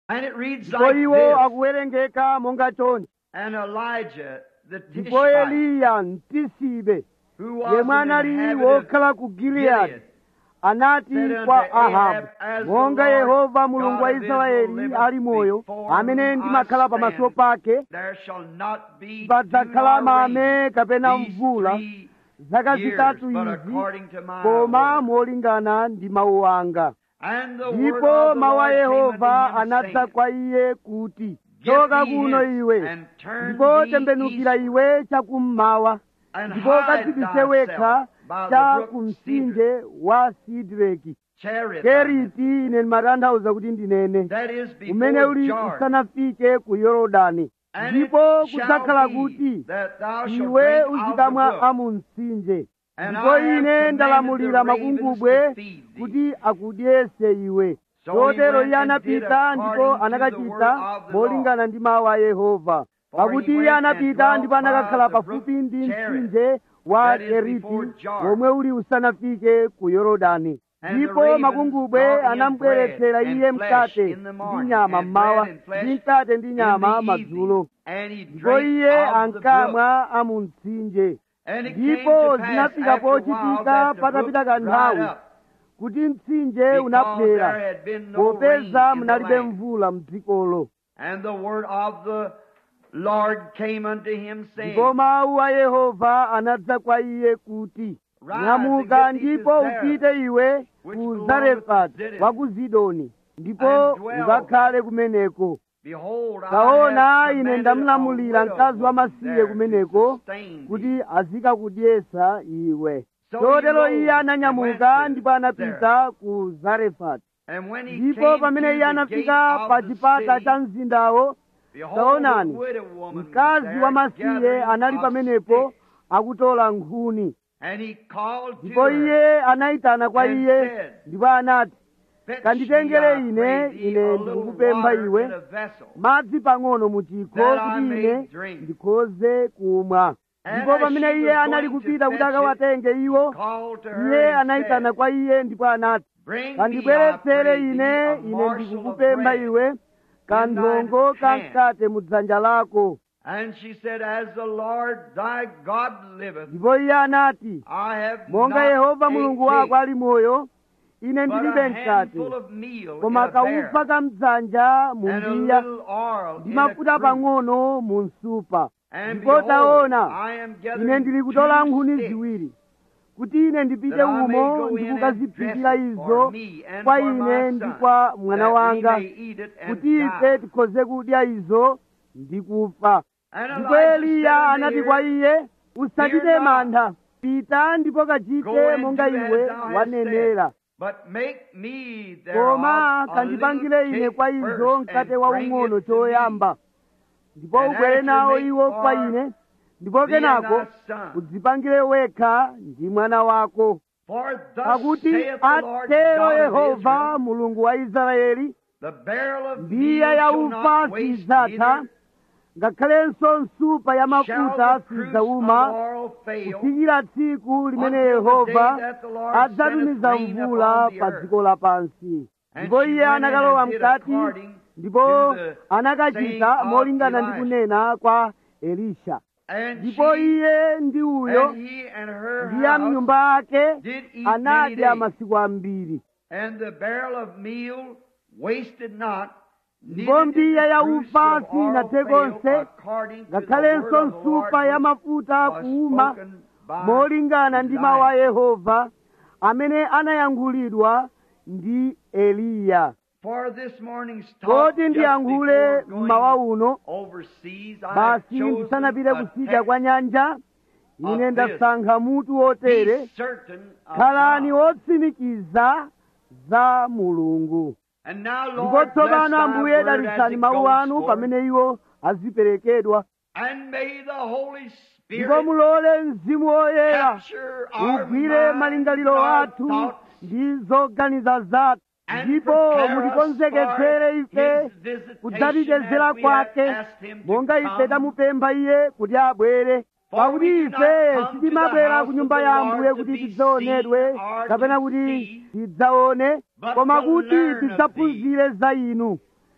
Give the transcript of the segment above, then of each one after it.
And it reads ndipo like iwo this. akuwerengeka monga chonchi And Elijah, the ndipo Tishbite, eliya mtisibe who was yemwe an anali inhabitant wokhala of ku giliyadi Gilead, anati said unto kwa Ahab, ahabu As the monga Lord yehova mulungu wa God of israeli Israel ali moyo liveth amene before ndimakhala whom I pamaso stand, pake there shall not be padzakhala dew nor rain mame kapena these mvula three zaka years, zitatu but izi according to my koma word. molingana ndi mawu anga And the word ndipo of the mawu a Lord came yehova unto him, anadza saying, kwa iye kuti Get choka thee kuno hence, iwe and turn ndipo thee tembenukira eastward, iwe chakummawa and ndipo hide kadzibise wekha thyself by the cha brook ku Cedar, mtsinje wa sidireki Cherith, keriti ine ndimatanthauza kuti ndinene that is umene before uli Jordan. usanafike ku yorodani And it ndipo shall kudzakhala be kuti that thou shalt iwe drink of the uzikamwa brook, amu mtsinje and ndipo I have ine commanded ndalamulira the ravens makungubwe to feed thee. kuti akudyese iwe So he chotero went iye and did anapita according ndipo to the anakachita word of the molingana ndi mawu a yehova For pakuti he iye went and anapita dwelt ndipo anakakhala by the pafupi brook ndi Cherith, mtsinje wa that is keriti before Jordan. womwe uli usanafike ku yorodani And the ndipo ravens makungubwe brought him anamubweretsera bread iye and flesh mkate in the ndi morning, nyama and mmawa bread and flesh ndi mkate ndi in nyama the madzulo evening. And he ndipo drank iye of the brook. ankamwa amu mtsinje And it came ndipo to pass zinafika after a while pochitika that the patapita brook dried kanthawi up, kuti mtsinje because unaphera there had been no rain popeza in the munalibe land. mvula m'dzikolo And the word of the Lord came unto him, saying, ndipo mawu a yehova anadza kwa iye kuti Rise nyamuka and get thee to ndipo Zarephath, upite iwe which ku belongeth zarefati to Zidon, wa ku zidoni ndipo and dwell ukakhale kumeneko Behold, I taona have ine commanded ndamulamulira a widow mkazi wa woman masiye there kumeneko to sustain thee. kuti azikakudyesa iwe So chotero he iye rose ananyamuka and went ndipo to anapita ku zarefati And when he ndipo came pamene to iye the anafika gate pa of the chipata city, cha mzindawo behold, taonani, the widow woman was mkazi there wa masiye gathering anali of pamenepo sticks. akutola nkhuni And he called to ndipo her, iye anayitana kwa and iye said, ndipo anati "Fetch kanditengere me, I ine, pray thee, ine a little ndikukupempha water iwe, in a vessel, madzi pang'ono mu chikho that I kuti may ine drink." ndikhoze kumwa And ndipo as pamene she iye was anali going to kupita kuti fetch it, akawatenge iwo called to her iye and anayitana said, kwa iye ndipo anati Bring me, I kandibweretsere pray thee, ine a ine morsel of ndikukupempha bread. iwe kanthongo ka hand. mkate mu dzanja lako And she said, As the Lord thy God liveth, ndipo iye anati I have monga not yehova a mulungu cake, wako ali moyo ine but ndilibe a mkate handful of meal in koma a kaufa barrel, ka mdzanja mu and a mbiya little oil ndi in a mafuta cruse. pang'ono mu nsupa And ndipo behold, taona I am ine gathering ndili kutola two nkhuni sticks, ziwiri kuti ine ndipite that I may umo go in and ndikukaziphikira dress it izo for me and kwa for my ine ndi son, kwa mwana that we wanga may eat it and kuti ife die. tikhoze kudya izo ndi kufa And ndipo Elijah eliya said unto anati her, kwa iye usachite Fear not. mantha pita ndipo Go kachite and monga do as iwe thou hast wanenera said, but make me koma thereof a kandipangire little ine cake kwa izo first, mkate and bring waung'ono it to me. choyamba ndipo And ubwere after nawo make iwo kwa for ine ndipo thee and kenako thy son. udzipangire wekha ndi mwana wako For thus pakuti saith the Lord atero God of yehova Israel, mulungu wa israeli the barrel of mbiya meal ya shall ufa not waste, sidzatha neither ngakhalenso nsupa ya shall mafuta the cruse of sidzauma oil fail, kufikira tsiku limene until the day yehova that the Lord adzatumiza sendeth rain mvula upon the pa earth. dziko lapansi And ndipo she iye went in anakalowa and did mkati according ndipo to the anakachita saying of molingana ndi Elisha. kunena kwa elisha And ndipo she iye ndi uyo and he and her ndi ya house mnyumba ake did eat many anadya days. masiku ambiri And the barrel of meal wasted not, ndipo neither did mbiya the ya cruse ufa of oil sinathe fail, konse according to the ngakhalenso word of the Lord nsupa ya which mafuta was kuuma spoken by molingana ndi mawu a Elijah. yehova amene anayankhulidwa ndi eliya For this morning's talk, koti just ndiyankhule before mmawa going uno overseas, I have basi chosen ndisanapite a kutsidya text kwa nyanja ine of ndasankha mutu wotere Be certain of khalani God. wotsimikiza za mulungu And now, ndipo Lord, bless tsopano thy ambuye word as dalitsani it mawu goes anu forth, pamene iwo aziperekedwa and may the Holy ndipo Spirit mulole mzimu woyera capture our ugwire minds, malingaliro our athu thoughts, ndi zoganiza zathu and ndipo prepare us mutikonzeketsere for ife his visitation kudzatidezera as we have kwake asked him to monga ife come. tamupempha iye kuti abwere For pakuti we do not ife come to sitimabwera the ku nyumba house ya of the ambuye Lord kuti to be tidzaonedwe seen or kapena to kuti see, tidzaone but koma to kuti learn of tidzaphunzire za inu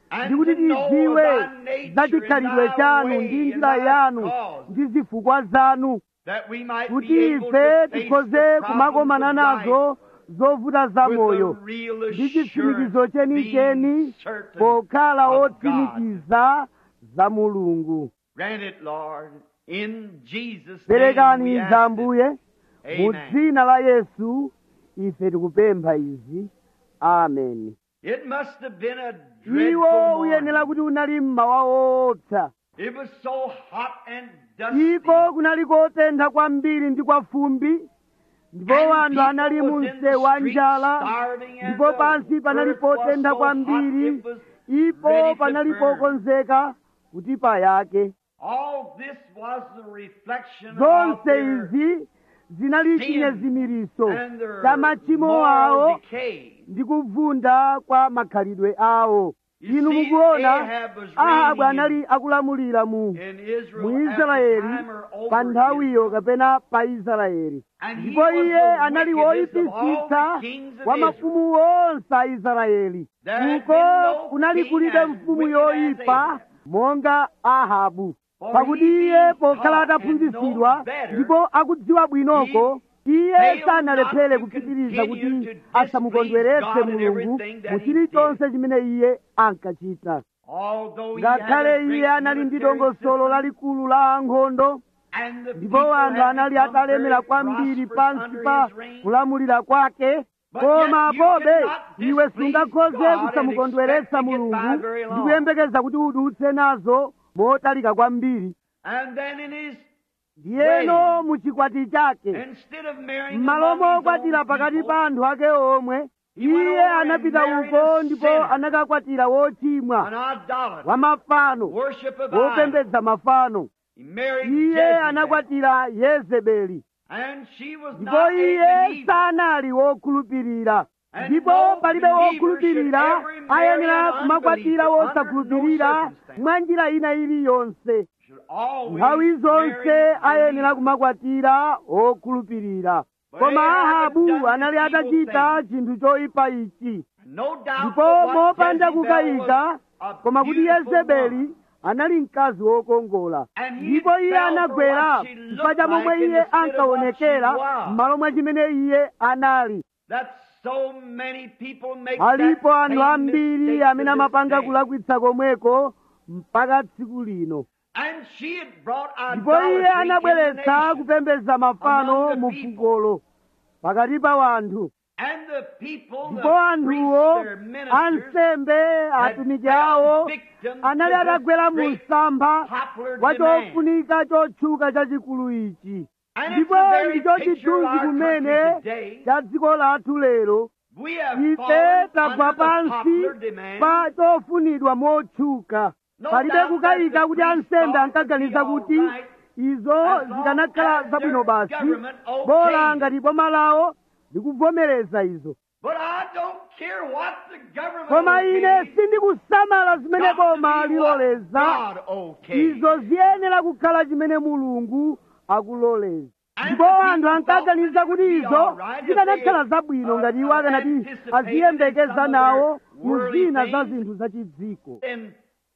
And ndikuti to know tidziwe thy nature za and chikhalidwe thy chanu way ndi and njira thy yanu cause. ndi zifukwa zanu that we might kuti be able ife to face tikhoze the problems kumakomana of life nazo zovuta za with moyo a real ndi chitsimikizo assurance, chenicheni being certain pokhala of God. otsimikiza za mulungu Grant it, Lord, in Jesus' name perekani we izi ask it. ambuye mu Amen. dzina la yesu ife tikupempha izi ameni It must have been a iwo dreadful uyenera morning. kuti unali mmawa woopsa It was so hot and dusty. iko kunali kotentha kwambiri ndi kwa fumbi ndipo and wanthu people anali was mu in the msewu wa streets njala starving and ndipo the pansi panali earth was potentha so kwambiri hot, it was ipo ready to panali burn. pokonzeka kuti payake All this was the reflection of zonse their izi zinali sin chinyezimiriso and their cha machimo moral awo decay. ndi kuvunda kwa makhalidwe awo You inu see, mukuona Ahab was ahabu reigning anali akulamulira mu in Israel mu at the israeli time or over pa nthawiyo Israel. kapena pa israeli And he ndipo was iye the anali wickedest of all woyipitsitsa the kings of wa Israel. mafumu onse a israeli There had uko been no kunali king kulibe as mfumu wicked as yoyipa Ahab. monga ahabu For pakuti he iye being pokhala taught and ataphunzitsidwa known better, ndipo akudziwa bwinoko iye failed sanalephera not to kupitiriza continue kuti to asamukondweretse displease God in mulungu everything that mu he chilichonse chimene iye ankachita Although he had a ngakhale great iye anali ndi military dongosolo system, lalikulu la ankhondo and the ndipo people anthu had anali become atalemera very kwambiri prosperous pansi under pa his reign. kulamulira kwake But koma yet you pobe cannot iwe displease sungakhoze God and kusamukondweretsa expect to get by mulungu very long. ndi kuyembekeza kuti udutse nazo motalika kwambiri And then in his ndiyeno mu chikwati chake instead of marrying m'malo among his mokwatira own pakati people, pa anthu ake omwe He went iye over and anapita married uko a ndipo sinner. anakakwatira wochimwa an idolater, wa mafano worship of idols. wopembedza mafano He married iye Jezebel, anakwatira yezebeli and she was ndipo not a iye believer. sanali wokhulupirira And ndipo no palibe believer wokhulupirira should ever marry ayenera an kumakwatira unbeliever wosakhulupirira under no circumstance. mwa njira ina iliyonse Should always nthawi zonse marry ayenera believers. kumakwatira okhulupirira But koma Ahab had ahabu done anali this evil atachita thing. chinthu choyipa ichi No doubt ndipo but what mopanda Jezebel kukayika was a koma kuti beautiful yezebeli woman. anali mkazi wokongola And he ndipo iye fell for anagwera what she looked chifukwa cha momwe like iye instead of what ankaonekera she was. m'malo mwa chimene iye anali That so many people make alipo that anthu same ambiri mistake amene to this amapanga day. kulakwitsa komweko mpaka tsiku lino And she had brought ndipo iye idolatry in the anabweretsa nation. kupembedza mafano among the mu people. fukolo pakati pa wanthu And the people, ndipo the anthuwo priests, their ministers, ansembe had atumiki fell awo victim anali to this atagwera mu great msampha popular wa demand. chofunika chotchuka chachikulu ichi And it's ndipo the very ndicho picture of chithunzi our kumene country today. cha dziko lathu lero We have ife fallen tagwa under the pansi popular demand. pa chofunidwa motchuka No palibe doubt kukayika that the kuti priests ansembe thought it would ankaganiza be all kuti right izo as long zikanakhala as zabwino their basi government okayed bola it. ngati boma lawo likuvomereza izo But I don't care what the government koma ine okays. sindikusamala zimene Got to boma be what liloleza God okays. izo ziyenera kukhala chimene mulungu akuloleza And ndipo the anthu people ankaganiza thought kuti it would be izo all right if zikanakhala they, zabwino uh, ngati iwo uh, akanati anticipated aziyembekeza some of nawo their mu worldly zina za things. zinthu zachidziko And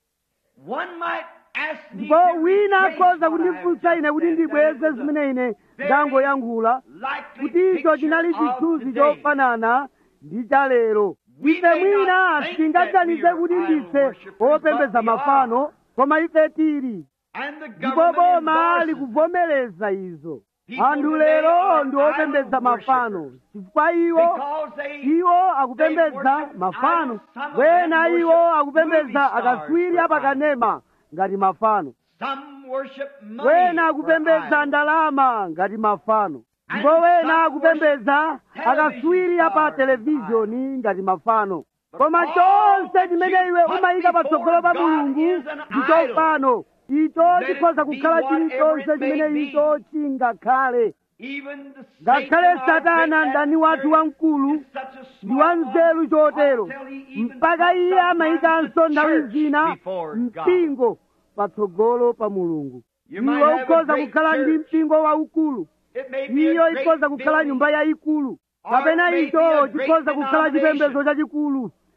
one might ask me ndipo to wina retrace akhoza what I have kundifunsa ine just kuti said, ndibweze that it was a zimene ine very ndangoyankhula likely kuti icho picture chinali of chithunzi today. chofanana ndi cha lero We ife may mwina not think tingaganize that we kuti are idol ndife worshippers, opembedza but we mafano are. koma ife tili And the ndipo government boma endorses it. likuvomereza izo People anthu today lero are ndi opembedza idol mafano worshippers. chifukwa iwo Because they, iwo akupembedza worship mafano idols. Some of wena them iwo worship akupembedza movie stars akaswiri for apakanema ngati mafano some worship money wena for akupembedza idols. ndalama ngati mafano And ndipo wena some akupembedza worship akaswiri television apa stars televizhoni ngati mafano But koma all chonse that chimene you iwe put umayika patsogolo pa before God mulungu is an ndi idol. chofano icho Let it chikhoza be kukhala whatever chilichonse it may chimene be. icho chingakhale Even the ngakhale Satan, our satana great mdani wathu adversary, wamkulu is such a ndi wa smart nzeru one, chotero until he even mpaka puts iye sometimes amayikanso the nthawi church zina before God. mpingo patsogolo pa mulungu You might iwe have a ukhoza great kukhala ndi church. mpingo waukulu It may be a iyo great ikhoza kukhala building. nyumba yayikulu Or kapena it may be icho a great chikhoza kukhala denomination. chipembedzo chachikulu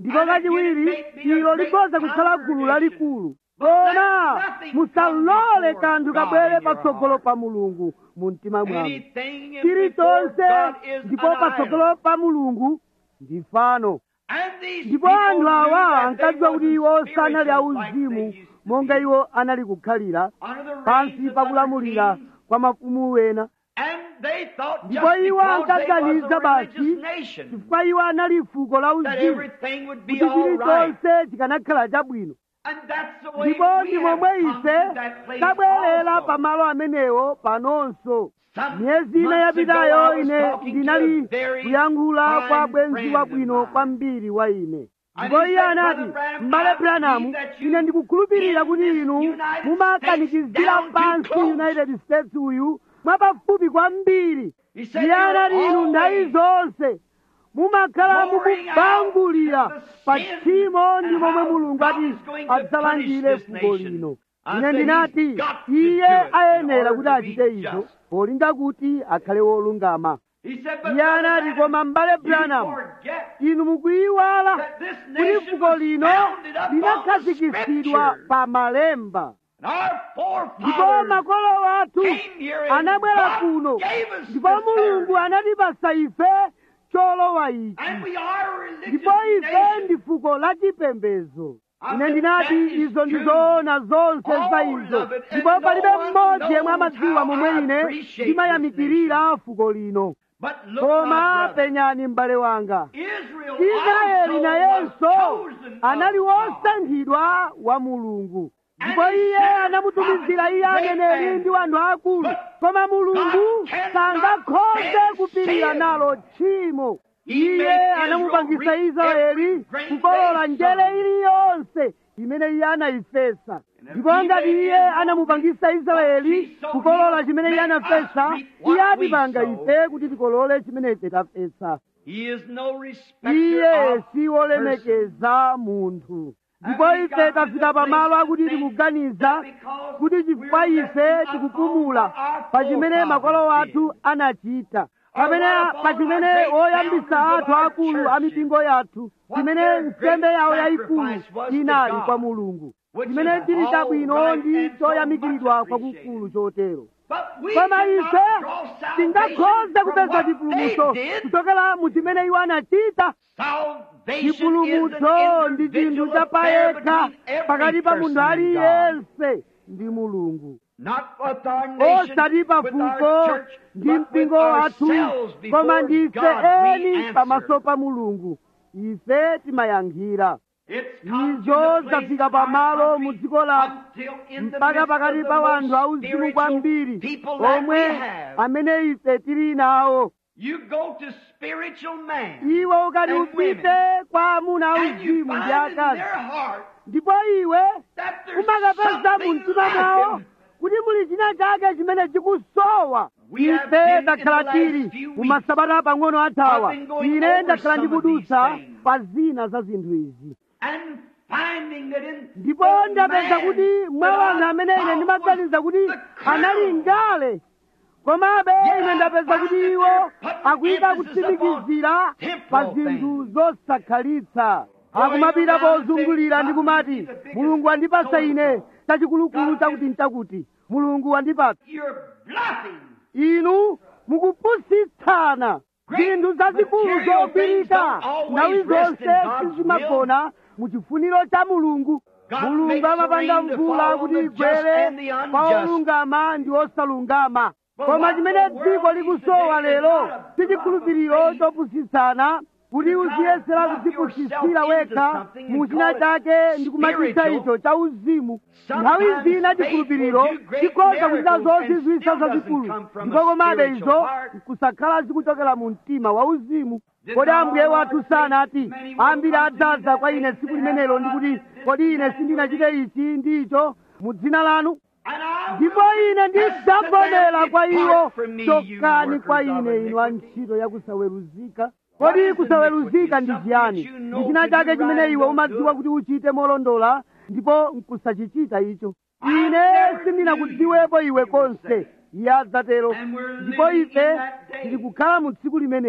ndipo kachiwiri ilo likhoza kukhala gulu lalikulu koma musalole kanthu kabwere patsogolo pa mulungu mu mtima mwanu Anything in chilichonse before God is ndipo an idol. patsogolo pa mulungu ndi fano And these ndipo people anthu knew awa that ankadziwa they kuti iwo wasn't sanali spiritual like auzimu they used to monga be. iwo anali kukhalira Under the reigns pansi of pakulamulira other kings. kwa mafumu wena And they thought ndipo just iwo because they was ankaganiza a basi religious nation chifukwa iwo anali fuko la that uzimu everything would be kuti all right. chilichonse chikanakhala chabwino And that's the way ndipo we ndi have momwe come ife to that place tabwerera also. pamalo amenewo panonso Some myezi ine months ago, yapitayo I was ine talking to ndinali a very kuyankhula fine kwa bwenzi friend of wabwino mine. kwambiri wa ine And ndipo he iye said, anati "Brother Branham, m'bale I branamu believe that you ine ndikukhulupirira in kuti this inu United mumakanikizira States down too pansi close." united states uyu mwapafupi kwambiri He said, iye "You're anati inu nthawi always zonse mumakhala pouring out mukubangulira the pa sin tchimo ndi and momwe how mulungu God ati is going to adzalangire punish this fuko nation. lino I ine said, ndinati "He's got to iye do it in ayenera order kuti to achite be izo just." polinga kuti akhale wolungama He said, but iye Brother anati Branham, koma m'bale you branham forget inu mukuyiwala that this kuti nation fuko was lino founded upon the linakhazikisidwa Scripture. pa malemba And our ndipo forefathers makolo athu came here and anabwera God kuno gave us ndipo this mulungu heritage. anatipasa ife cholowa ichi And we are a religious ndipo ife nation. ndi fuko la chipembedzo I ine said, ndinati "That is izo ndi true. zoona zonse za All izo of it, and ndipo no palibe one mmodzi yemwe knows amadziwa how momwe I ine appreciate ndimayamikirira fuko lino But look, koma my brother, penyani m'bale wanga Israel israeli also nayenso was chosen anali of God. wosankhidwa wa mulungu And ndipo he iye sent anamutumizira iye prophets, aneneri great ndi wanthu akulu But koma mulungu God cannot sangakhoze stand kupirira sin. nalo tchimo He iye made anamupangisa Israel reap israeli every grain kukolola they njere sown. iliyonse imene iye anayifesa And if ndipo he ngati made iye Israel anamupangisa reap israeli what he sowed, kukolola he chimene iye will make anafesa us reap iye what we atipanga sow. ife kuti tikolole chimene ife tafesa He is no respecter iye of si wolemekeza munthu ndipo And we ife got to tafika the pamalo place akuti to think tikuganiza that because kuti chifukwa we're ife resting tikupumula upon what our pa chimene makolo forefathers athu anachita Or kapena what pa upon chimene our great oyambisa founders of athu our akulu a churches. mipingo yathu What chimene their nsembe great yawo yayikulu sacrifice was to inali God, kwa mulungu which chimene is chili all chabwino right ndi and so choyamikiridwa much kwakukulu appreciated. chotero But we koma cannot ife draw salvation tingakhoze from kupeza what chipulumutso they did. kuchokera mu chimene iwo anachita Salvation is chipulumutso an ndi chinthu individual cha affair payekha between pakati every pa munthu person and God. aliyense ndi mulungu Not with our nation, osati pa with our fuko church, ndi but with mpingo wathu ourselves koma before ndife God we eni answer. pamaso pa mulungu ife timayankhira It's come to izo the place zafika in our pamalo country mu dziko lathu until in the mpaka midst pakati of pa the wanthu most auzimu spiritual kwambiri people that we omwe have. amene ife tili nawo You go to spiritual man iwe ukati and upite kwa amuna and you auzimu ndi find in akazi their heart ndipo iwe that there's umakapeza mu something mtima mwawo lacking. kuti muli china chake chimene chikusowa We have ife been in takhala the last tili few mu weeks. masabata pang'ono athawa I've been going ine over ndakhala some of ndikudutsa these things. pa zina za zinthu izi and finding that in ndipo the ndapeza man kuti mwa that wanthu I amene ine thought ndimaganiza was kuti the anali colonel. ngale komabe Yeah, ine ndapeza found kuti that iwo they're putting akuyika emphasis kutsimikizira upon temporal pa zinthu zosakhalitsa Going akumapita around and pozungulira saying, ndi kumati God, the biggest mulungu wandipasa so-and-so. ine chachikulukulu God, chakuti nchakuti mulungu wandipasa You're bluffing. inu mukupusitsana Great zinthu zazikulu material things zopirika don't always nthawi rest zonse in God's sizimagona mu chifuniro cha mulungu God mulungu makes the amapanga rain to mvula fall on kuti the just igwere and the kwa unjust. olungama ndi osalungama But koma what chimene the world dziko needs likusowa today is lero not a si chikhulupiriro bluff of faith. chopusitsana kuti To try to uziyesera bluff kudzipusitsira yourself wekha into something and mu china call it chake ndi kumachita spiritual. icho cha uzimu Sometimes nthawi zina faith chikhulupiriro will do great chikhoza kuchita miracles zonse and zisa still doesn't zazikulu come from ndipo a komabe spiritual izo heart. kusakhala zikuchokera mu mtima wa uzimu Did kodi not ambuye our wathu Lord sana say, ati "Many will ambiri come to me adzaza that kwa day ine and tsiku say, limenelo Have I ndikuti not did this kodi ine and that sindinachite ichi ndi icho mu dzina lanu And I ndipo will ine confess ndidzavomera that kwa iwo depart from me, you chokani kwa workers of ine inu a iniquity. ntchito yakusaweruzika What kodi is kusaweruzika iniquity? ndi Something chiyani that you know ndi china to chake do chimene right iwe and umadziwa don't kuti uchite molondola ndipo nkusachichita icho I ine never sindinakudziwepo iwe knew you, he will konse say. iye adzatero And we're ndipo living ife in that day. tili kukhala mu tsiku limenelo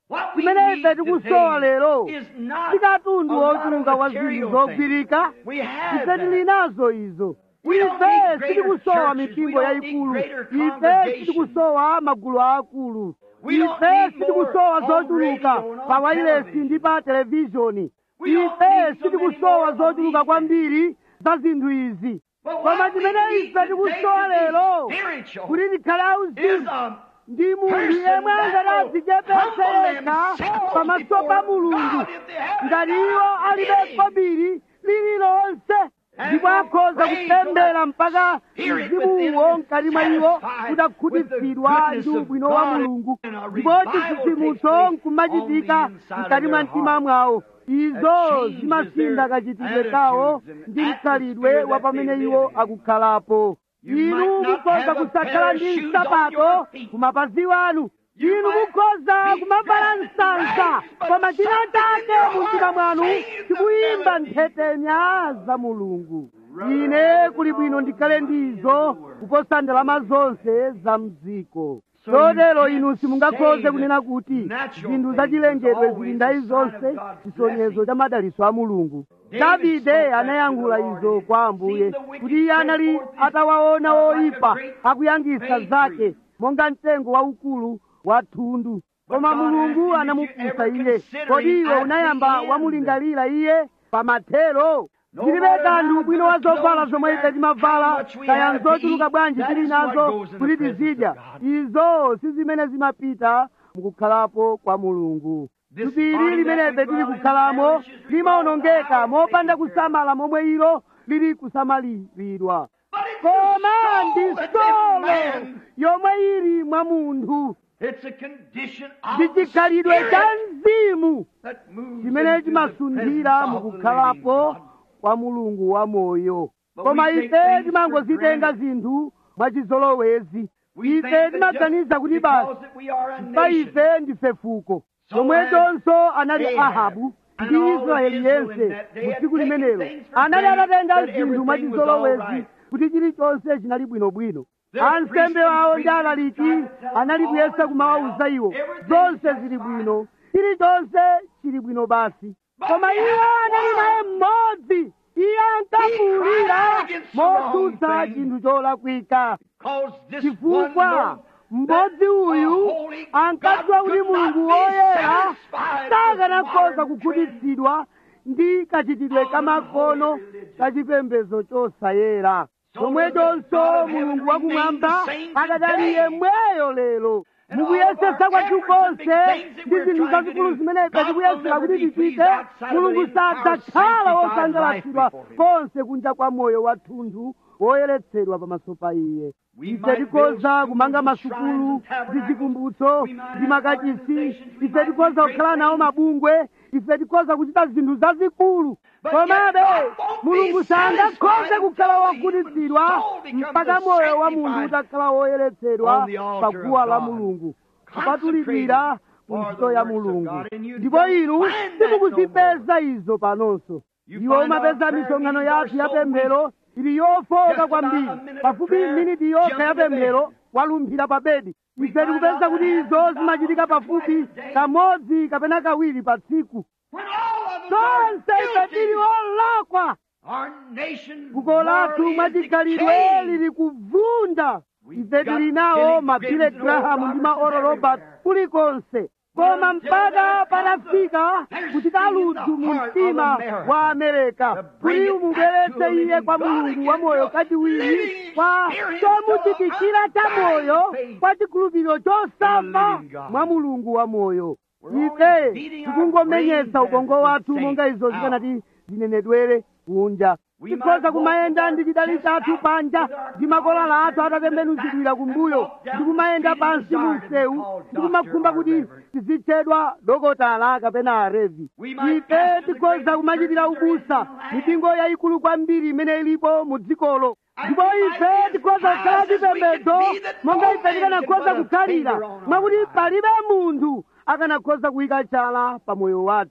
What we chimene need ife tikusowa today lero is not si katundu a lot of wochuluka wa zinthu material zogwirika things. We have ife tili that. nazo izo We don't ife need greater sitikusowa churches. mipingo We don't need yayikulu greater ife congregations. sitikusowa magulu akulu We don't ife need sitikusowa more on zochuluka radio and on pa wailesi television. ndi pa televishoni We don't ife need so sitikusowa many more of zochuluka these kwambiri za zinthu izi But koma what we chimene need ife today tikusowa to be lero spiritual kuti tikhale is auzimu a ndi munthu person yemwe that angati will adzichepetse humble yekha themselves pamaso pa before mulungu God if they haven't ngati got iwo alibe anything. kobiri lililonse And ndipo akhoza pray kupembera till mpaka spirit mzimuwo within mkati mwa iwo satisfied kutakhutitsidwa with the ndi goodness of ubwino wa God mulungu and a ndipo revival chitsitsimutso takes place nkumachitika on the inside of mkati mwa their mtima heart. mwawo izo changes zimasintha their kachitidwe kawo attitudes and ndi mkhalidwe atmosphere wa that pamene they iwo live in. akukhalapo You inu might not mukhoza have a kusakhala pair of ndi shoes on nsapato your feet. kumapazi wanu You inu might mukhoza be kumavala dressed in msansa rags, but koma china something in chake your mu mtima heart mwanu sings the chikuyimba melody. mphetenya za mulungu ine kuli bwino ndikhale ndizo kuposa ndalama zonse za mdziko So chotero you inu can't simungakhoze say kunena that kuti natural zinthu things zachilengedwe is zili always ndayi a sign zonse of God's chisonyezo blessing. cha madalitso a mulungu David davide spoke that anayankhula to the Lord izo and kwa seen ambuye the wicked kuti iye anali bring forth his atawaona uh, like a oyipa great akuyangisa bay zake tree. monga mtengo waukulu wa thundu koma God mulungu asked him, "Did you anamufunsa ever iye consider kodi him iwe at unayamba the end?" wamulingalira iye pamathero No zilibe matter kanthu how ubwino good wa zovala clothes zomwe we ife wear, timavala how much we kaya have to nzochuluka eat, bwanji that tili is what nazo goes in the kuti presence tizidya of God. izo si zimene zimapita mukukhalapo kwa mulungu This tupiri body limene that we ife tili dwell in kukhalamo perishes, we limawonongeka dwell in the mopanda house taken kusamala momwe ilo lili kusamaliridwa But it's koma the ndi soul that's in solo man. yomwe ili mwa munthu It's a condition of ndi the chikhalidwe cha spirit mzimu that moves chimene into the chimasunthira presence of the mukukhalapo living God. kwa mulungu wa moyo But koma we take ife things timangozitenga for granted. zinthu mwachizolowezi We think ife that timaganiza just kuti basi because that we are a pa nation, ife ndife fuko So chomwechonso anali Ahab ahabu and ndi all of israeli Israel in yense that day mu had tsiku taken limenelo things for anali granted atatenga that zinthu everything was mwachizolowezi all right. kuti chilichonse chinali bwinobwino Their ansembe priests and wawo ndi preachers alaliki tried to tell anali them kuyesa all kumawawuza well, iwo everything's zonse just zili fine. bwino chilichonse chili bwino basi But koma we iye have anali one. naye mmodzi iye ankafuwulira He cried against the wrong motsutsa thing. chinthu cholakwika Because this one chifukwa knows mmodzi that uyu a holy ankadziwa God kuti could not mulungu be woyera satisfied sakanakhoza with modern kukhutitsidwa ndi kachitidwe kamakono kachipembedzo chosayera chomwechonso mulungu wakumwamba akadali yemweyo lero mukuyesesa kwathu konse ndi zinthu zazikulu zimene ife tikuyesera kuti tichite mulungu sadzakhala wosangalatsidwa konse kunja kwa moyo wathunthu woyeretsedwa pamaso pa iye ife tikhoza kumanga masukulu ndi zikumbutso ndi makachisi ife tikhoza kukhala nawo mabungwe ife tikhoza kuchita zinthu zazikulu komabe mulungu sangakhoze kukhala wokhutitsidwa mpaka moyo wa munthu utakhala woyeretsedwa pa guwa la mulungu kupatulidwira ku ntchito ya mulungu ndipo inu simukuzipeza izo panonso iwo umapeza misonkhano yathu ya pemphero ili yofoka kwambiri pafupi miniti yokha ya pemphero walumphira pa bedi ife tikupeza kuti izo zimachitika pafupi kamodzi kapena kawiri pa tsiku When all of us are zonse ife tili guilty, olakwa our nation fuko lathu morally is mwachikhalidwe decaying. lili kuvunda ife tili nawo mabile graham ndi ma oral robert kulikonse koma mpaka patafika kuchita ludzu mu mtima wa amerika kuti umubweretse iye kwa mulungu wa moyo kachiwiri kwa chomuchitikira cha moyo kwa chikhulupiriro chosamba mwa mulungu wa moyo ife tikungomenyetsa ubongo wathu monga izo zikanati zinenedwere kunja tikhoza kumayenda ndi chidali chathu panja ndi makolala athu atatembenuzidwira kumbuyo ndi kumayenda pansi mu msewu ndi kumakhumba kuti tizitchedwa dokotala kapena arevi ife tikhoza kumachitira ubusa mipingo yayikulu kwambiri imene ilipo mu dzikolo ndipo ife tikhoza kukhala chipembedzo monga ife tikanakhoza kukhalira mwakuti palibe munthu akanakhoza kuyika chala pa moyo wathu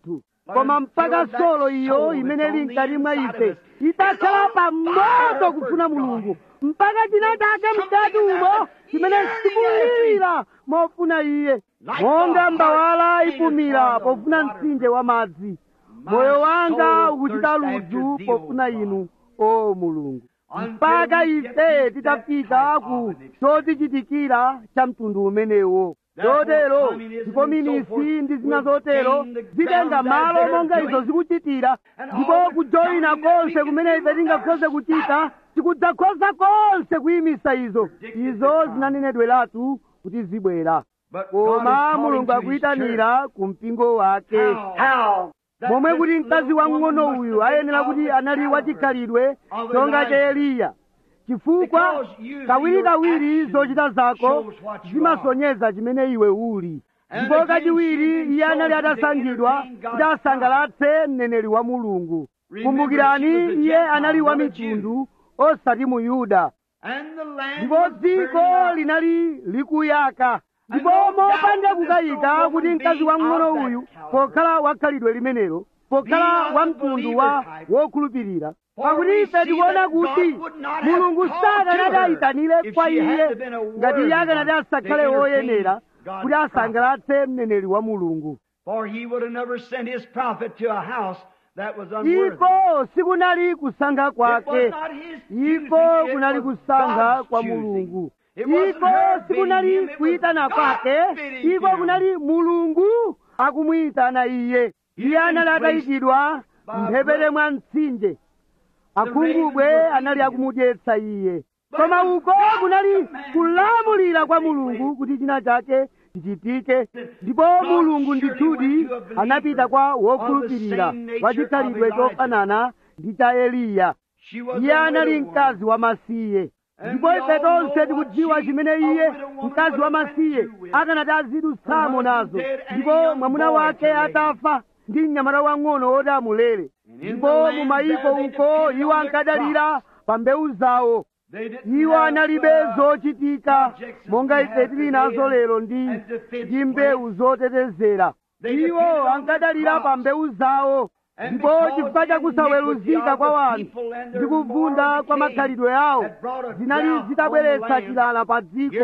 koma mpaka solo iyo imene ili mkati mwa ife itakhala pamoto kufuna mulungu mpaka china chake mkati umo chimene sikulira mofuna iye monga mbawala ipumira pofuna mtsinje wa madzi moyo wanga ukuchita ludzu pofuna inu o mulungu mpaka ife titafika ku chotichitikira cha mtundu umenewo chotero ndipo minisi ndi zina zotero zitenga malo monga izo zikuchitira ndipo kujoyina konse kumene ife tingakhoze kuchita tikudzakhoza konse kuyimisa izo izo zinanenedweratu kuti zibwera koma mulungu akuyitanira ku mpingo wake momwe kuti mkazi wamng'ono uyu ayenera kuti anali wachikhalidwe chonga cha eliya chifukwa kawirikawiri zochita zako zimasonyeza chimene iwe uli ndipo kachiwiri iye anali atasankhidwa kuti asangalatse mneneri wa mulungu kumbukirani iye anali wa mitundu osati mu yuda ndipo dziko linali likuyaka ndipo mopanda kukayika kuti mkazi wamng'ono uyu pokhala wakhalidwe limenelo pokhala wa mtundu wa wokhulupirira pakuti ife tikuona kuti mulungu sakanati ayitanire kwa iye ngati iye akanati asakhale woyenera kuti asangalatse mneneri wa mulungu iko sikunali kusankha kwake iko kunali kusankha kwa mulungu iko sikunali kuyitana kwake iko kunali mulungu akumuyitana iye iye anali atayikidwa mphepete mwa mtsinje akhungubwe anali akumudyetsa iye koma uko kunali kulamulira kwa mulungu kuti china chake chichitike ndipo mulungu ndithudi anapita kwa wokhulupirira wa chikhalidwe chofanana ndi cha eliya iye anali mkazi wamasiye ndipo ife tonse tikudziwa chimene iye mkazi wamasiye akanati azidutsamo nazo ndipo mwamuna wake atafa ndi mnyamata wang'ono woti amulere ndipo mu mayiko uko iwo ankadalira pa mbewu zawo iwo analibe zochitika monga ife tili nazo lero ndi ndi mbewu zotetezera iwo ankadalira pa mbewu zawo ndipo chifukwa chakusaweruzika kwa wanthu ndi kuvunda kwa makhalidwe awo zinali zitabweretsa chilala pa dziko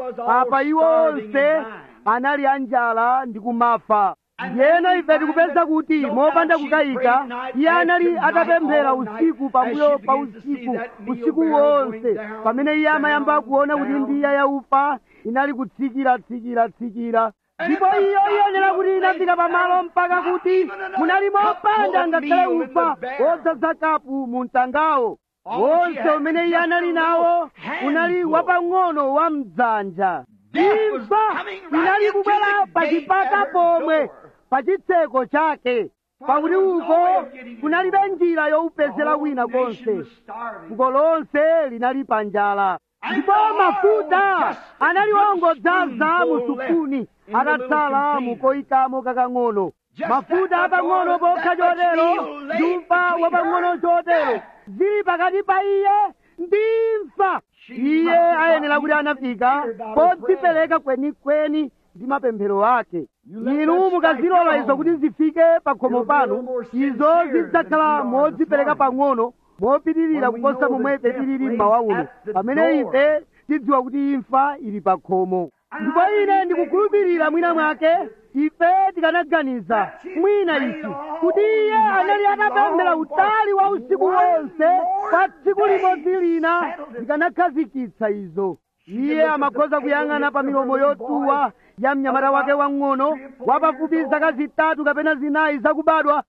apa iwo onse anali anjala ndi kumafa yeno ife tikupeza kuti mopanda kukayika iye anali atapemphera usiku pambuyo pa usiku usiku wonse pamene iye amayamba kuona kuti mbiya yaufa inali kutsikira tsikira tsikira ndipo iyo iyenera kuti inafika pamalo mpaka kuti munali mopanda ngakhale ufa wodzaza kapu mu mtangawo wonse umene iye anali nawo unali wapang'ono wa mdzanja imfa inali kubwera pa chipata pomwe pa chitseko chake pakuti uko kunalibe njira youpezera wina konse fuko lonse linali pa njala ndipo mafuta anali ongodzaza mu supuni atatsala mukoyikamo kakang'ono mafuta apang'ono pokha chotero ndi ufa wapang'ono chotero zili pakati pa iye ndi imfa iye ayenera kuti anafika podzipereka kwenikweni ndi mapemphero ake inu mukazilola izo kuti zifike pa khomo panu izo zidzakhala modzipereka pang'ono mopitirira kuposa momwe ife tilili mmawa uno pamene ife tidziwa kuti imfa ili pa khomo ndipo ine ndikukhulupirira mwina mwake ife tikanaganiza mwina ichi kuti iye anali atapemphera utali wa usiku wonse kwa tsiku limodzi lina likanakhazikitsa izo iye amakhoza kuyang'ana pa milomo yotuwa ya mnyamata wake wang'ono wapafupi zaka zitatu kapena zinayi zakubadwa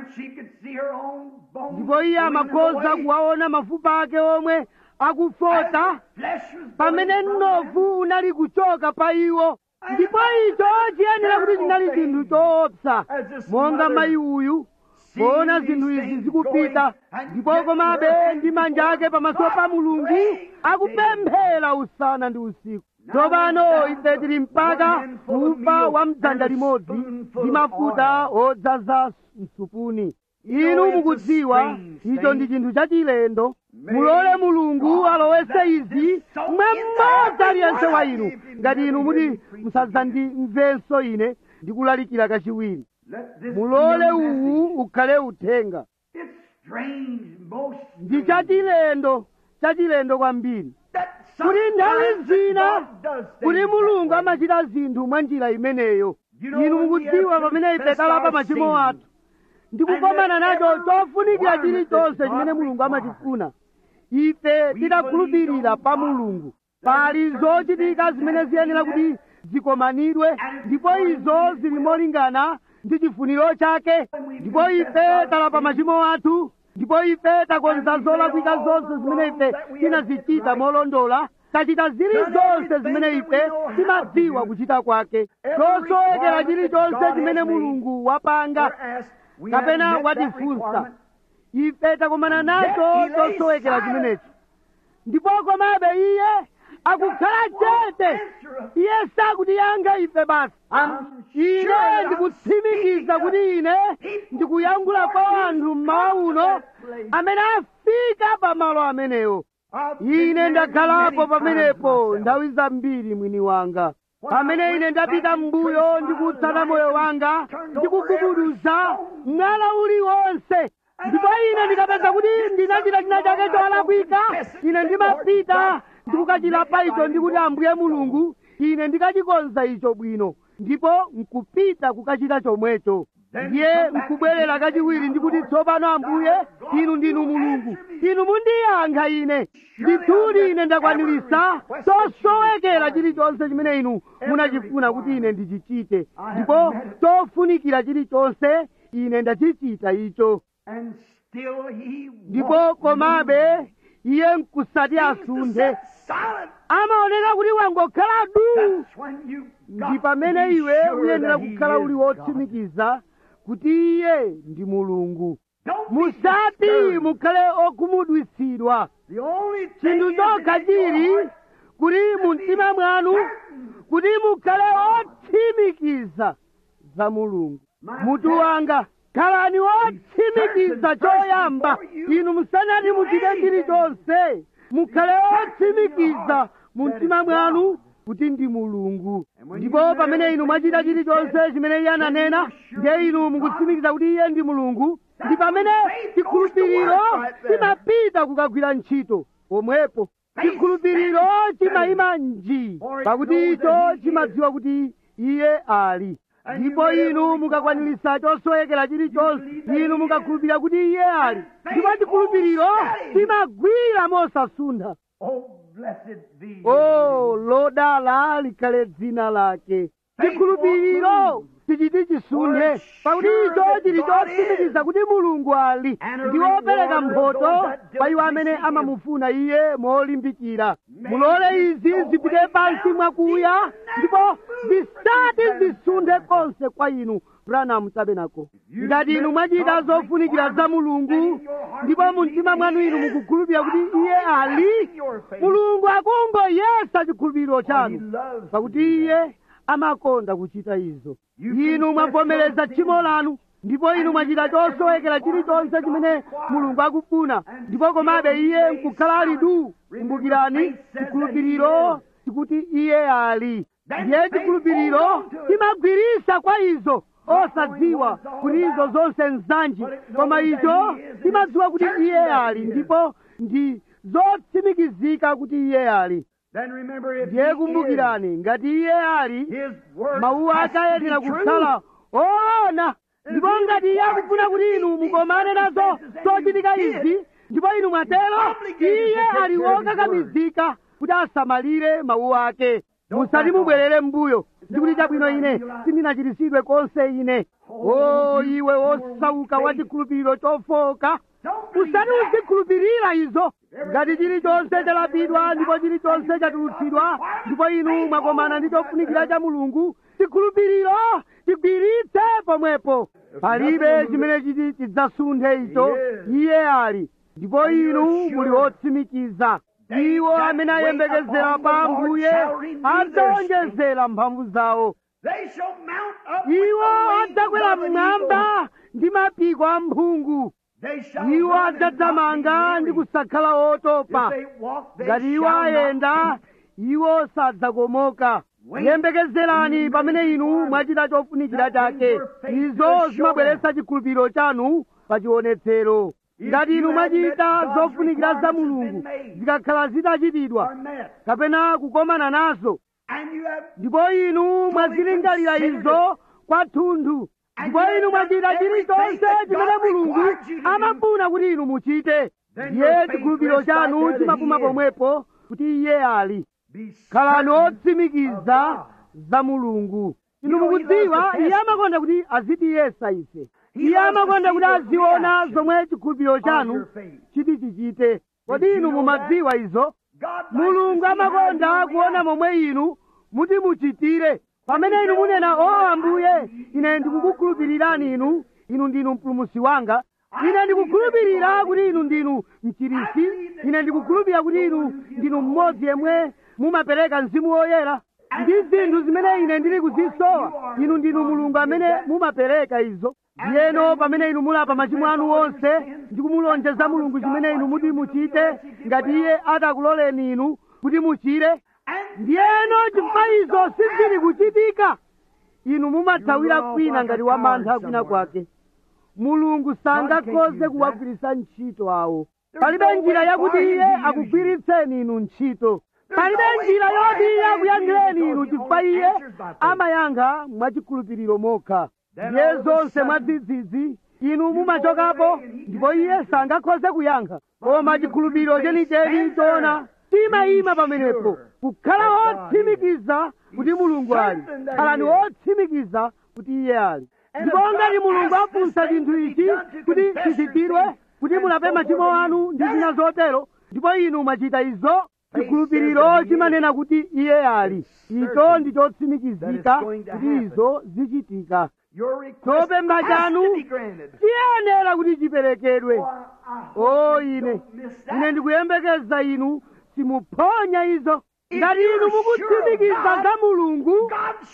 ndipo iye amakhoza kuwaona mafupa ake omwe akufota pamene mnofu unali kuchoka pa iwo ndipo icho chiyenera kuti chinali chinthu choopsa monga mayi uyu poona zinthu izi zikupita ndipo komabe ndi manja ake pamaso pa mulungu akupemphera usana ndi usiku tsopano ife tili mpaka ufa wa mdzanja limodzi ndi mafuta odzaza msupuni inu mukudziwa icho ndi chinthu chachilendo mulole mulungu alowese izi mwe mmodzi aliyense wa inu ngati inu muti musadzandimvenso ine ndikulalikira kachiwiri Let this mulole be a uwu message. ukhale uthenga It's strange, most ndi strange, chachilendo chachilendo kwambiri that kuti nthawi sometimes that zina God does kuti things mulungu that way. amachita zinthu mwa njira imeneyo You know, inu when we mukudziwa have pamene ife confessed talapa our machimo sins, athu ndikukomana and nacho every chofunikira requirement chilichonse that chimene God mulungu requires. amatifuna ife tidakhulupirira pa mulungu pali zochitika zimene ziyenera kuti zikomanidwe ndipo izo zili molingana ndi chifuniro chake ndipo ife talapa machimo athu ndipo ife takonza zolakwika zonse zimene ife tinazichita molondola tachita zilizonse zimene ife timadziwa kuchita kwake chosowekera chilichonse chimene mulungu wapanga kapena watifunsa ife takomana nacho chosowekera chimenechi ndipo komabe iye akukhala chete iye sakutiyankha ife basi ine ndikutsimikiza kuti ine ndikuyankhula kwa anthu mmawa uno amene afika pamalo amenewo ine ndakhalapo pamenepo nthawi zambiri mwini wanga pamene ine ndapita m'mbuyo ndikutsata moyo wanga ndikugubuduza mwala uliwonse ndipo ine ndikapeza kuti ndinachita china chake cholakwika ine ndimapita ndikukachilapa icho ndikuti ambuye mulungu ine ndikachikonza icho bwino ndipo nkupita kukachita chomwecho ndiye nkubwerera kachiwiri ndikuti tsopano ambuye inu ndinu mulungu inu mundiyankha ine ndithudi ine ndakwanirisa chosowekera chilichonse chimene inu munachifuna kuti ine ndichichite ndipo chofunikira chilichonse ine ndachichita icho And still he ndipo komabe iye nkusati asunthe silent. amaoneka kuti wangokhala du That's when you ndi pamene iwe uyenera kukhala uli wotsimikiza kuti iye ndi mulungu musati mukhale okhumudwitsidwa The only thing chinthu is chokha in your chili heart, kuti mu mtima mwanu kuti mukhale otsimikiza za mulungu mutu wanga khalani otsimikiza choyamba inu musanati muchite chilichonse mukhale otsimikiza mu mtima mwanu kuti ndi mulungu ndipo pamene inu mwachita chilichonse chimene iye ananena ndiye inu mukutsimikiza kuti iye ndi mulungu ndi pamene chikhulupiriro chimapita kukagwira ntchito pomwepo chikhulupiriro chimayima nji pakuti icho chimadziwa kuti iye ali ndipo inu mukakwanirisa chosowekera chilichonse inu mukakhulupirira kuti iye ali ndipo chikhulupiriro chimagwira mosasuntha Oh, blessed be. o lodala likhale dzina lake chikhulupiriro tichiti chisunthe pakuti icho chili chotsimikiza kuti mulungu ali ndi wopereka mphoto pa iwo amene amamufuna iye molimbikira mulole izi zipite pansi mwakuya ndipo zisati zisunthe konse kwa inu branham tabernacle ngati inu mwachita zofunikira za mulungu ndipo mu mtima mwanu inu mukukhulupirira kuti iye ali mulungu akungoyesa chikhulupiriro chanu pakuti iye amakonda kuchita izo inu mwavomereza tchimo lanu ndipo inu mwachita chosowekera chilichonse chimene mulungu akufuna ndipo komabe iye nkukhala ali du kumbukirani chikhulupiriro chikuti iye ali ndiye chikhulupiriro chimagwirisa kwa izo osadziwa kuti izo zonse nzanji koma icho chimadziwa kuti iye ali ndipo ndi zotsimikizika kuti iye ali Then remember if ndiye he kumbukirani ngati iye ali is, his word mawu has ake to be ayenera true. kukhala oona ndipo ngati iye akufuna kuti inu mukomane nazo zochitika izi ndipo inu mwatero iye ali wokakamizika kuti asamalire mawu ake musati mubwerere m'mbuyo ndikuti chabwino ine sindinachiritsidwe konse ine o iwe wosauka wa chikhulupiriro chofoka usati uzikhulupirira izo ngati chilichonse chalapidwa ndipo chilichonse chatulutsidwa ndipo inu mwakomana ndi chofunikira cha mulungu chikhulupiriro chigwiritse pomwepo palibe chimene chiti chidzasunthe icho iye ali ndipo inu muli otsimikiza iwo amene ayembekezera pa ambuye adzawonjezera mphamvu zawo They shall mount up with iwo the wings adzakwera of an mmwamba ndi mapiko a mphungu eagle. They shall iwo run and not be adzathamanga ndi weary. kusakhala otopa If they walk, they ngati iwo shall not ayenda faint. iwo sadzakomoka yembekezerani pamene inu mwachita chofunikira chake izo zimabweretsa chikhulupiriro chanu pa chionetsero ngati inu mwachita zofunikira za mulungu zikakhala zitachitidwa kapena kukomana nazo ndipo inu mwazilingalira izo kwathunthu ndipo inu mwachita chilichonse chimene mulungu amafuna kuti inu muchite ndiye chikhulupiriro chanu chimapuma pomwepo kuti iye ali khalani otsimikiza za mulungu inu mukudziwa iye amakonda kuti azitiyesa ife iye amakonda kuti aziona zomwe chikhulupiriro chanu chiti chichite kodi inu mumadziwa izo mulungu amakonda kuona momwe inu muti muchitire pamene inu munena o ambuye ine ndikukukhulupirirani inu inu ndinu mpulumusi wanga ine ndikukhulupirira kuti inu ndinu mchirisi ine ndikukhulupirira kuti inu ndinu mmodzi yemwe mumapereka mzimu woyera ndi zinthu zimene ine ndili kuzisowa inu ndinu mulungu amene mumapereka izo ndiyeno pamene inu mulapa machimo anu onse ndi kumulonjeza mulungu chimene inu muti muchite ngati iye atakuloleni inu kuti muchire ndiyeno chifukwa izo sizili kuchitika inu mumathawira kwina ngati wamantha kwina kwake mulungu sangakhoze kuwagwiritsa ntchito awo palibe njira yakuti iye akugwiritseni inu ntchito palibe njira yoti iye akuyankhireni inu chifukwa iye amayankha mwachikhulupiriro mokha ndiye zonse mwadzidzidzi inu mumachokapo ndipo iye sangakhoze kuyankha koma chikhulupiriro chenicheni choona timayima pamenepo kukhala otsimikiza kuti mulungu ali khalani otsimikiza kuti iye ali ndipo ngati mulungu afunsa chinthu ichi kuti chichitidwe kuti mulape machimo anu ndi zina zotero ndipo inu mwachita izo chikhulupiriro chimanena kuti iye ali icho ndi chotsimikizika kuti izo zichitika chopempha chanu chiyenera kuti chiperekedwe o ine ine ndikuyembekeza inu simuphonya izo ngati inu mukutsimikiza za mulungu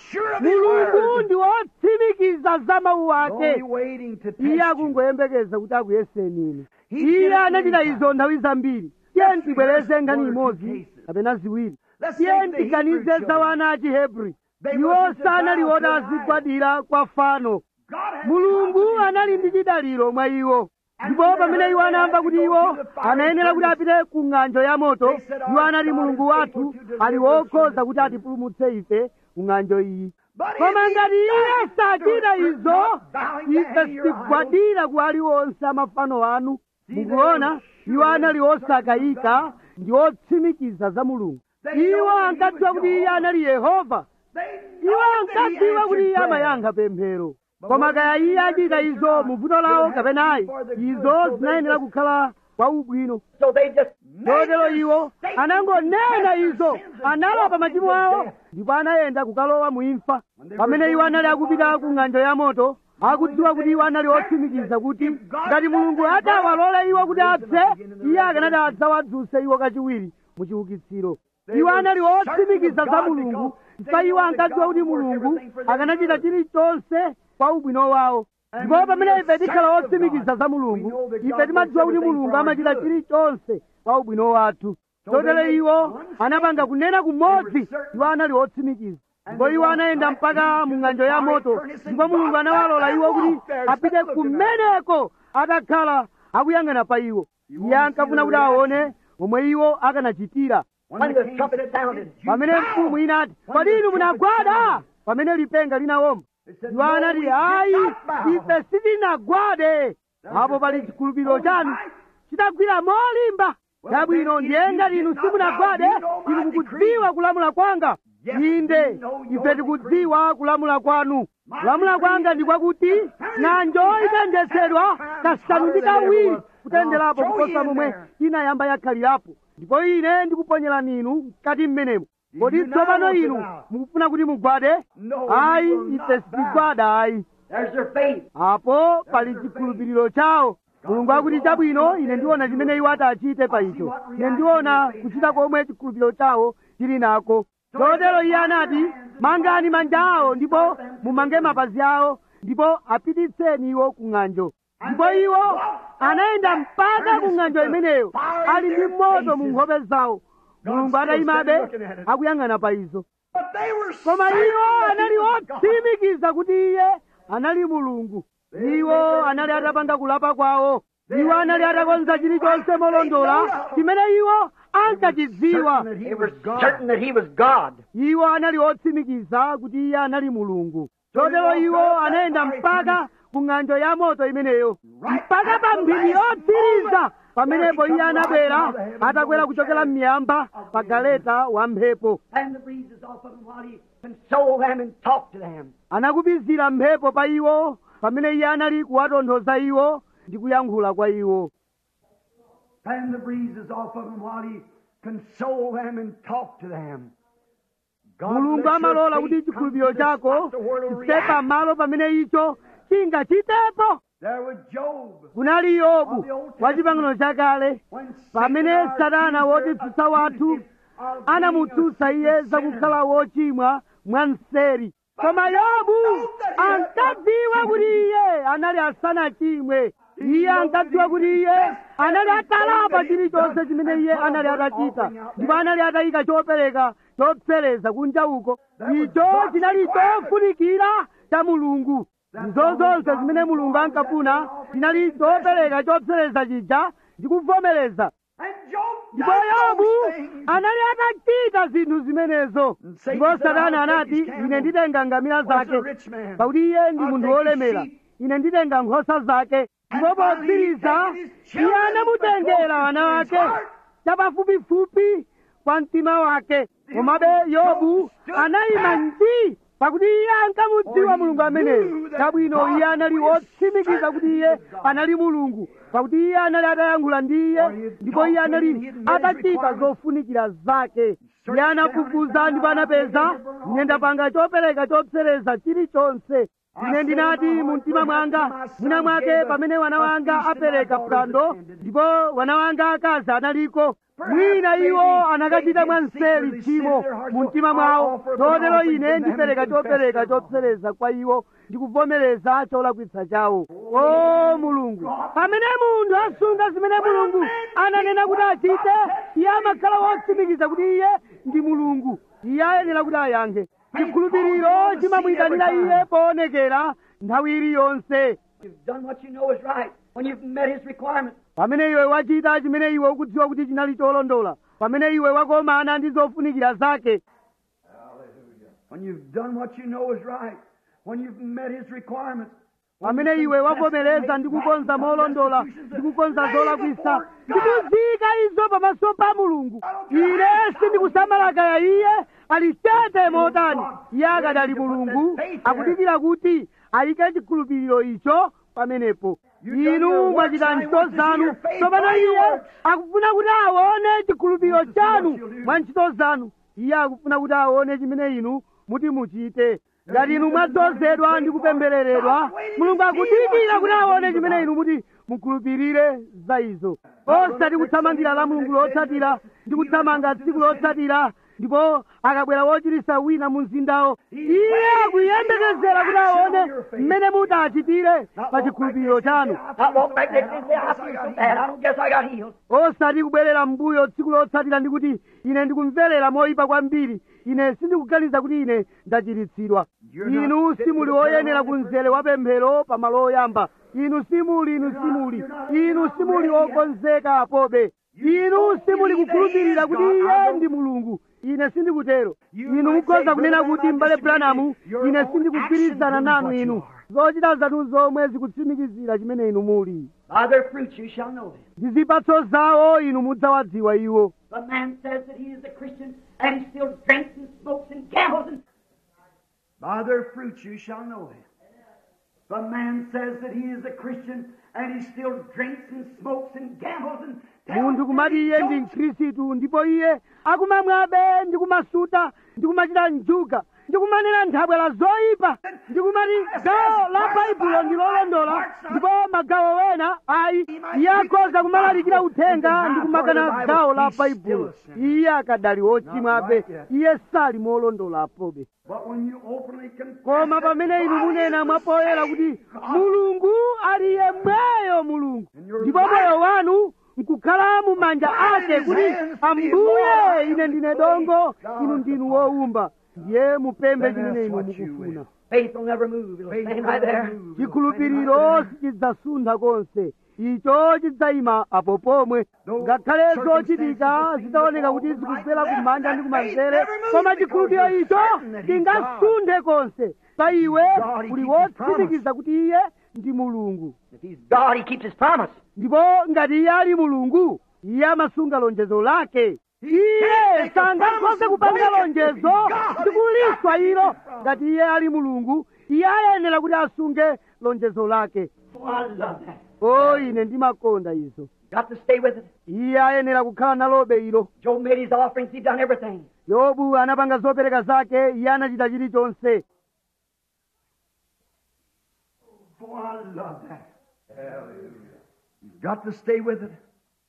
mulungu ndi wotsimikiza za mawu ake iye akungoyembekeza kuti akuyeseni inu iye anachita izo nthawi zambiri tiye ntibwereze ngani imodzi kapena ziwiri tiye ntiganize za wana a chihebri iwo sanali woti azigwadira kwa fano mulungu anali ndi chidaliro mwa iwo ndipo pamene iwo anamva kuti iwo anayenera kuti apite ku ng'anjo ya moto iwo anati mulungu wathu ali wokhoza kuti atipulumutse ife ku ng'anjo iyi koma ngati iye sachita izo ife sitigwadira ku aliwonse amafano anu mukuona iwo anali osakayika ndi otsimikiza za mulungu iwo ankadziwa kuti iye anali yehova iwo ankadziwa kuti iye amayankha pemphero koma kaya iye achita izo mu vuto lawo kapenayi izo zinayenera kukhala kwa ubwino chotero iwo anangonena izo analapa machimo awo ndipo anayenda kukalowa mu imfa pamene iwo anali akupita ku ng'anjo ya moto akudziwa kuti iwo anali otsimikiza kuti ngati mulungu atawalole iwo kuti apse iye akanati adzawadzuse iwo kachiwiri mu chiukitsiro iwo anali otsimikiza za mulungu chifukwa iwo ankadziwa kuti mulungu akanachita chilichonse kwa ubwino wawo ndipo pamene ife tikhala otsimikiza za mulungu ife timadziwa kuti mulungu amachita chilichonse kwa ubwino wathu chotero iwo anapanga kunena kumodzi iwo anali otsimikiza ndipo iwo anayenda mpaka mu ng'anjo ya moto ndipo mulungu anawalola iwo kuti apite kumeneko atakhala akuyang'ana pa iwo iye ankafuna kuti aone momwe iwo akanachitira pamene mfumu inati kodi inu munagwada pamene lipenga linawomba iwo anati ayi ife sitinagwade apo pali chikhulupiriro chanu chitagwira molimba chabwino ndiye ngati inu simunagwade inu mukudziwa kulamula kwanga inde ife tikudziwa kulamula kwanu kulamula kwanga ndi kwakuti ng'anjo itenthetsedwa kasanu ndi kawiri kutenderapo kuposa momwe inayamba yakhalirapo ndipo ine ndikuponyerani inu mkati mmenemo kodi tsopano inu mukufuna kuti mugwade ayi ife sitigwada ayi apo pali chikhulupiriro chawo mulungu akuti chabwino ine ndiona chimene iwo atachite pa icho ine ndiona kuchita komwe chikhulupiriro chawo chili nako chotero iye anati mangani manja awo ndipo mumange mapazi awo ndipo apititseni iwo ku ng'anjo ndipo iwo anayenda mpaka ku ng'anjo imeneyo ali ndi moto mu nkhope zawo mulungu atayimabe akuyang'ana pa izo But they were koma iwo certain anali that he was God. otsimikiza kuti iye anali mulungu iwo anali atapanga kulapa kwawo iwo anali atakonza chilichonse molondola chimene iwo ankachidziwa Certain that he was God. certain that he was God. iwo anali otsimikiza kuti iye anali mulungu chotero iwo anayenda mpaka ku ng'anjo ya moto imeneyo mpaka pa mphindi yotsiriza pamenepo iye anabwera atakwera kuchokera m'miyamba pa galeta wa mphepo And the breezes off of him while he consoled them and talked to them. anakupizira mphepo pa iwo pamene iye anali kuwatonthoza iwo ndi kuyankhula kwa iwo And the breezes off of him while he consoled them and talked to them. God mulungu let your amalola faith kuti come chikhulupiriro to the chako spot the world will chife pa react. malo pamene icho chingachitepo There was Job. kunali yobu wa chipangano chakale When pamene Satan, our satana accuser, wotsutsa wathu accused him of being anamutsutsa a iye sinner. zakukhala wochimwa mwanseri koma yobu ankadziwa kuti iye anali asanachimwe iye ankadziwa kuti iye anali atalapa chilichonse chimene iye anali atachita ndipo anali atayika chopereka chopsereza kunja uko icho chinali chofunikira cha mulungu izo zonse zimene mulungu ankafuna chinali chopereka chopsereza chija ndi kuvomereza And Job ndipo done yobu those things. anali atachita zinthu zimenezo ndipo satana anati ine nditenga ngamira zake pakuti iye ndi munthu wolemera ine nditenga nkhosa zake ndipo potsiriza iye anamutengera ana wake chapafupifupi kwa mtima wake komabe yobu anayima nji pakuti iye ankamudziwa mulungu ameneyo chabwino iye anali wotsimikiza kuti iye anali mulungu pakuti iye anali atayankhula ndi iye ndipo iye anali atachita zofunikira zake iye anafufuza ndipo anapeza ine ndapanga chopereka chopsereza chilichonse ine ndinati mu mtima mwanga mwina mwake pamene wana wanga apereka phwando ndipo wana wanga akazi analiko mwina iwo anakachita mwanseri tchimo mu mtima mwawo chotero ine ndipereka chopereka chopsereza kwa iwo ndikuvomereza cholakwitsa chawo o mulungu pamene munthu asunga zimene mulungu ananena kuti achite iye amakhala wotsimikiza kuti iye ndi mulungu iye ayenera kuti ayankhe chikhulupiriro chimamuyitanira iye poonekera nthawi iliyonse You've done what you know is right. When you've met his requirements. pamene iwe wachita chimene iwe ukudziwa kuti chinali cholondola pamene iwe wakomana ndi zofunikira zake When you've done what you know is right. When you've met his requirements. pamene iwe wavomereza ndi kukonza molondola ndi kukonza zolakwisa ndikuziyika izo pamaso pa mulungu ine sindikusamalakaya iye ali chete motani iye akadali mulungu akudikira kuti ayike chikhulupiriro icho pamenepo inu mwachita ntchito zanu tsopano iye akufuna kuti aone chikhulupiriro chanu mwa ntchito zanu iye akufuna kuti aone chimene inu muti muchite ngati inu mwadzozedwa ndi kupembereredwa mulungu akudikira kuti aone chimene inu muti mukhulupirire za izo osati kuthamangira la mulungu lotsatira ndi kuthamanga tsiku lotsatira ndipo akabwera wochirisa wina mu mzindawo iye akuyembekezera kuti aone mmene muti achitire pa chikhulupiriro chanu Not walk back next day and say, I feel so bad. I don't guess I got healed. osati kubwerera mbuyo tsiku lotsatira ndi kuti ine ndikumverera moyipa kwambiri ine sindikuganiza kuti ine ndachiritsidwa inu simuli woyenera ku mzere wa pemphero pa malo oyamba inu simuli inu simuli inu simuli wokonzeka apobe inu simuli kukhulupirira kuti iye ndi mulungu ine sindikutero inu mukhoza kunena kuti m'bale branamu ine sindikugwirizana nanu inu zochita zanu zomwe zikutsimikizira chimene inu muli By their fruits you shall know them. ndi zipatso zawo inu mudzawadziwa iwo The man says that he is a Christian and he still drinks and smokes and gambles and by their fruits you shall know them. The man says that he is a Christian and he still drinks and smokes and gambles and munthu kumati iye ndi mkhristu ndipo iye akumamwabe ndi kumasuta ndi kumachita njuga ndi kumanena nthabwala zoyipa ndi kumati gawo la baibulo ndi lolondola ndipo magawo wena ayi iye akhoza kumalalikira uthenga ndi kumakana gawo la baibulo iye akadali wochimwabe iye sali molondola apobe But when you openly confess koma that pamene inu God munena is mwapoyera the kuti same God, mulungu ali yemweyo mulungu ndipo moyo wanu nkukhala mu manja ake kuti ambuye ine ndine dongo inu ndinu wowumba ndiye mupembe chimene inu mukufuna Faith will never move. It'll stand right there. chikhulupiriro sichidzasuntha konse icho chidzayima apo pomwe ngakhale zochitika zitaoneka kuti zikubwera kumanja ndi kumanzere koma chikhulupiriro icho chingasunthe konse pa iwe uli wotsimikiza kuti iye ndi mulungu If he's God, he keeps his promise. ndipo ngati iye ali mulungu iye amasunga lonjezo lake iye sangakhoze kupanga lonjezo ndi kuliswa ilo ngati iye ali mulungu iye ayenera kuti asunge lonjezo lake Oh, I love that. o ine ndimakonda izo Got to stay with it. iye ayenera kukhala nalobe ilo Job made his offerings. He done everything. yobu anapanga zopereka zake iye anachita chilichonse Oh, I love that. Hallelujah. You've got to stay with it.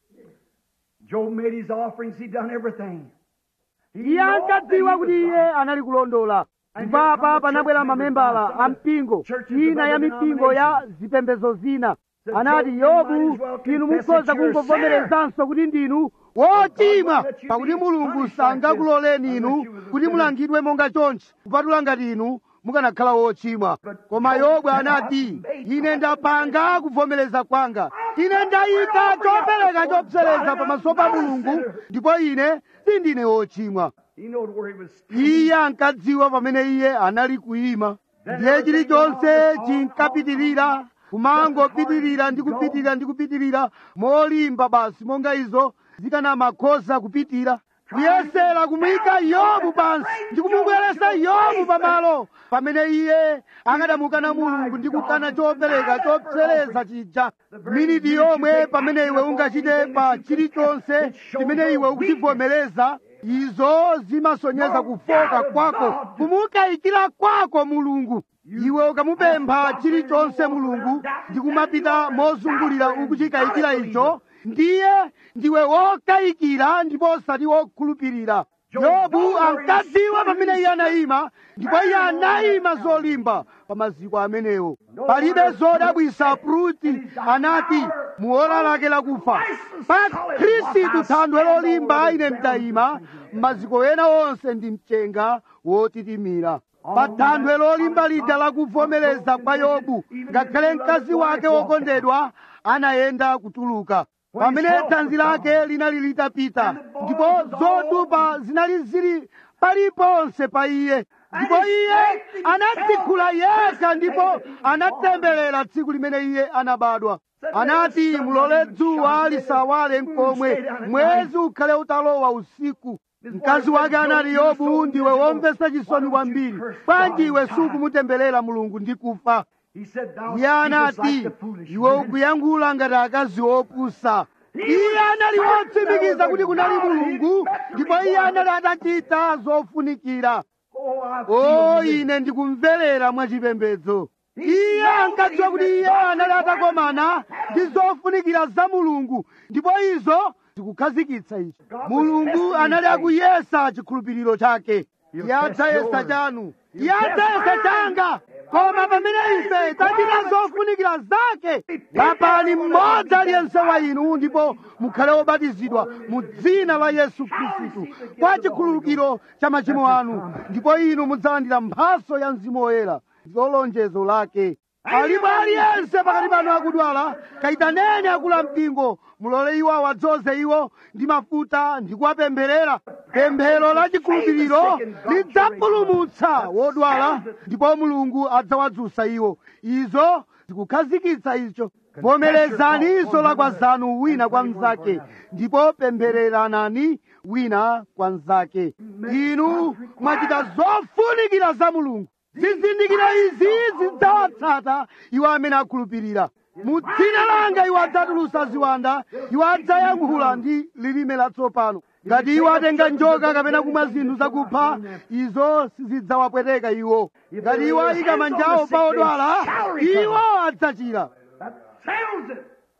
Job made his offerings. He done everything. He iye knew that ankadziwa he kuti was iye anali kulondola ndipo apa panabwera mamembala a mpingo ina ya mipingo ya zipembedzo zina anati yobu inu mukhoza kungovomerezanso kuti ndinu wochimwa pakuti mulungu sangakuloleni inu kuti mulangidwe monga chonchi kupatula ngati inu mukanakhala wochimwa koma yobu anati ine ndapanga kuvomereza kwanga ine ndayika chopereka chopsereza pamaso pa mulungu ndipo ine sindine wochimwa He knowed where he was standing. iye ankadziwa pamene iye anali kuyima ndiye chilichonse chinkapitirira kumangopitirira ndi kupitirira ndi kupitirira molimba basi monga izo zikanamakhoza kupitira kuyesera kumuyika yobu pansi ndi kumubweresa yobu pamalo pamene iye akadamukana mulungu ndi kukana chopereka chopsereza chija miniti yomwe pamene iwe ungachite pa chilichonse chimene iwe ukuchivomereza izo zimasonyeza kufoka kwako kumukayikira kwako mulungu iwe ukamupempha chilichonse mulungu ndi kumapita mozungulira ukuchikayikira icho ndiye ndiwe wokayikira ndipo osati wokhulupirira yobu ankadziwa pamene iye anayima ndipo iye anayima zolimba pa maziko amenewo palibe zodabwisa pruti anati muola lake lakufa pa khristu thandwe lolimba ine ndayima maziko ena onse ndi mchenga wotitimira pa thandwe lolimba lija lakuvomereza kwa yobu ngakhale mkazi wake wokondedwa anayenda kutuluka pamene thanzi lake linali litapita ndipo zodupa zinali zili paliponse pa iye ndipo iye anadzikhula yekha ndipo anatemberera tsiku limene iye anabadwa anati mulole dzuwa lisawale nkomwe mwezi ukhale utalowa usiku mkazi wake anati yobu ndiwe womvetsa chisoni kwambiri bwanji iwe sukumutemberera mulungu ndi kufa He said, Thou iye speakest anati like the foolish iwe men. ukuyankhula ngati akazi opusa iye anali wotsimikiza kuti kunali mulungu ndipo iye anali atachita zofunikira Oh, I o feel ine ndikumverera mwachipembedzo iye ankadziwa kuti iye anali atakomana ndi zofunikira za mulungu ndipo izo zikukhazikitsa ichi mulungu anali akuyesa chikhulupiriro chake iye adzayesa chanu iye adzayesa changa koma pamene ife tachita zofunikira zake lapani mmodzi aliyense wa inu ndipo mukhale obatizidwa mu dzina la yesu khristu kwa chikhululukiro cha machimo anu ndipo inu mudzalandira mphaso ya mzimu woyera ndilo lonjezo lake alipo aliyense pakati panu akudwala kayitaneni akula mpingo mulole iwo awadzoze iwo ndi mafuta ndi kuwapempherera pemphero la chikhulupiriro lidzapulumutsa wodwala ndipo mulungu adzawadzutsa iwo izo zikukhazikitsa icho vomerezani zolakwa zanu wina kwa mnzake ndipo pemphereranani wina kwa mnzake inu mwachita zofunikira za mulungu zizindikiro izi zidzawatsata iwo amene akhulupirira mu dzina langa iwo adzatulutsa ziwanda iwo adzayankhula ndi lilime latsopano ngati iwo atenga njoka kapena kumwa zinthu zakupha izo sizidzawapweteka iwo ngati iwo ayika manjawo pa odwala iwo adzachira That settles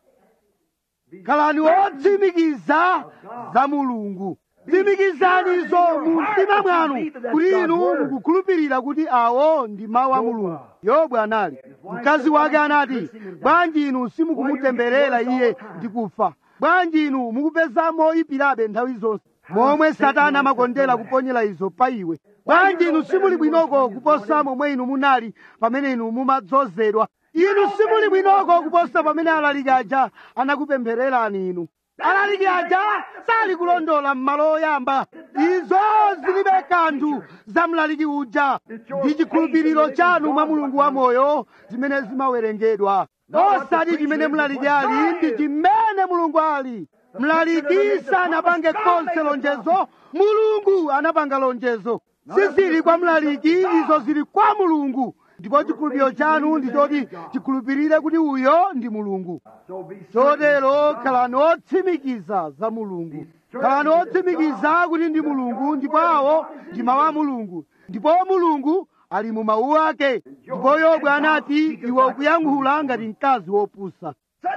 it. khalani wotsimikiza za mulungu tsimikizanizo mu mtima mwanu kuti inu mukukhulupirira kuti awo ndi mawu a mulungu yobu anali mkazi wake anati bwanji inu simukumutemberera iye ndi kufa bwanji inu mukupezamo ipirabe nthawi zonse momwe satana amakondera kuponyera izo pa iwe bwanji inu simuli bwinoko kuposa momwe inu munali pamene inu mumadzozedwa inu simuli bwinoko kuposa pamene alaliki aja anakupemphererani inu alaliki aja sali kulondola m'malo oyamba izo zilibe kanthu za mlaliki uja ndi chikhulupiriro chanu mwa mulungu wamoyo zimene zimawerengedwa osati chimene mlaliki ali ndi chimene mulungu ali mlaliki sanapange konse lonjezo mulungu anapanga lonjezo sizili kwa mlaliki izo zili kwa mulungu ndipo chikhulupiriro chanu ndi choti chikhulupirire kuti uyo ndi mulungu So be chotero khalani otsimikiza za mulungu khalani otsimikiza kuti ndi mulungu ndipo awo ndi mawu a mulungu ndipo mulungu ali mu mawu ake ndipo yobu anati iwe ukuyankhula ngati mkazi wopusa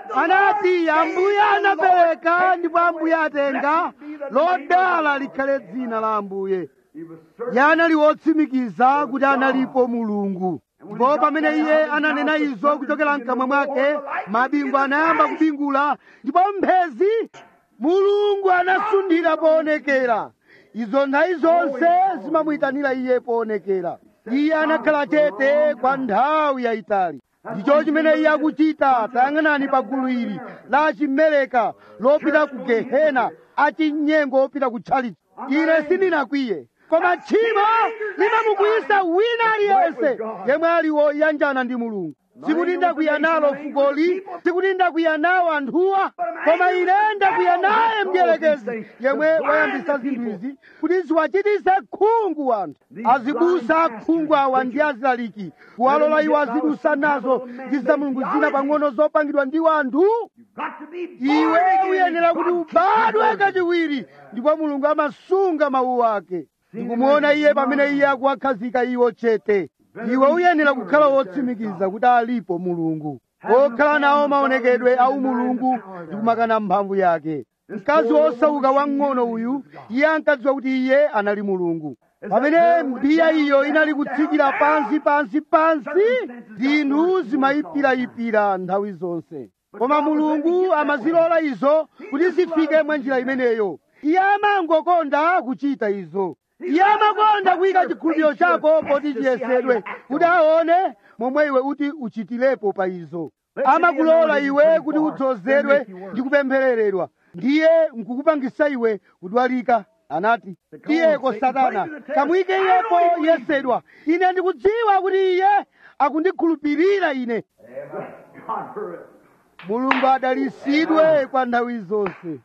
anati ambuye anapereka ndipo ambuye atenga lodala likhale dzina la ambuye He was certain. iye anali wotsimikiza kuti analipo mulungu ndipo pamene iye ananena izo kuchokera mkamwa mwake mabingu anayamba kubingula ndipo mphezi mulungu anasundira poonekera izo nthawi zonse zimamuyitanira iye poonekera iye anakhala chete kwa nthawi yayitali ndicho chimene iye akuchita tayang'anani pa gulu ili la chimeleka lopita ku gehena achinyengo opita ku tchalitchi ine sindinakwiye koma tchimo limamukwiyisa wina aliyense yemwe ali woyanjana ndi mulungu sikuti ndakwiya nalo fukoli sikuti ndakwiya nawo anthuwa koma ine ndakwiya naye mdierekezi yemwe wayambisa zinthu izi kuti ziwachitise khungu anthu azibusa khungu awa ndi azilaliki kuwalola iwo azidusa nazo ndi za mulungu zina pang'ono zopangidwa ndi anthu Got to be iwe born again. uyenera kuti God ubadwe kachiwiri ndipo mulungu amasunga mawu ake ndikumuona iye pamene iye akuwakhazika iwo chete iwe uyenera kukhala wotsimikiza kuti alipo mulungu okhala nawo maonekedwe au mulungu ndikumakana mphamvu yake mkazi wosauka wamng'ono uyu iye ankadziwa kuti iye anali mulungu pamene mbiya iyo inali kutsikira pansi pansi pansi zinthu zimayipirayipira nthawi zonse koma mulungu amazilola izo kuti zifike mwa njira imeneyo iye amangokonda kuchita izo iye amakonda kuyika chikhulupiriro chako poti chiyesedwe kuti aone momwe iwe uti uchitirepo pa izo amakulola iwe kuti udzozedwe ndi kupemphereredwa ndiye nkukupangisa iwe kudwalika anati tiyeko satana kamuyike iyepo yesedwa ine ndikudziwa kuti iye akundikhulupirira ine God for it. mulungu adalisidwe kwa nthawi zonse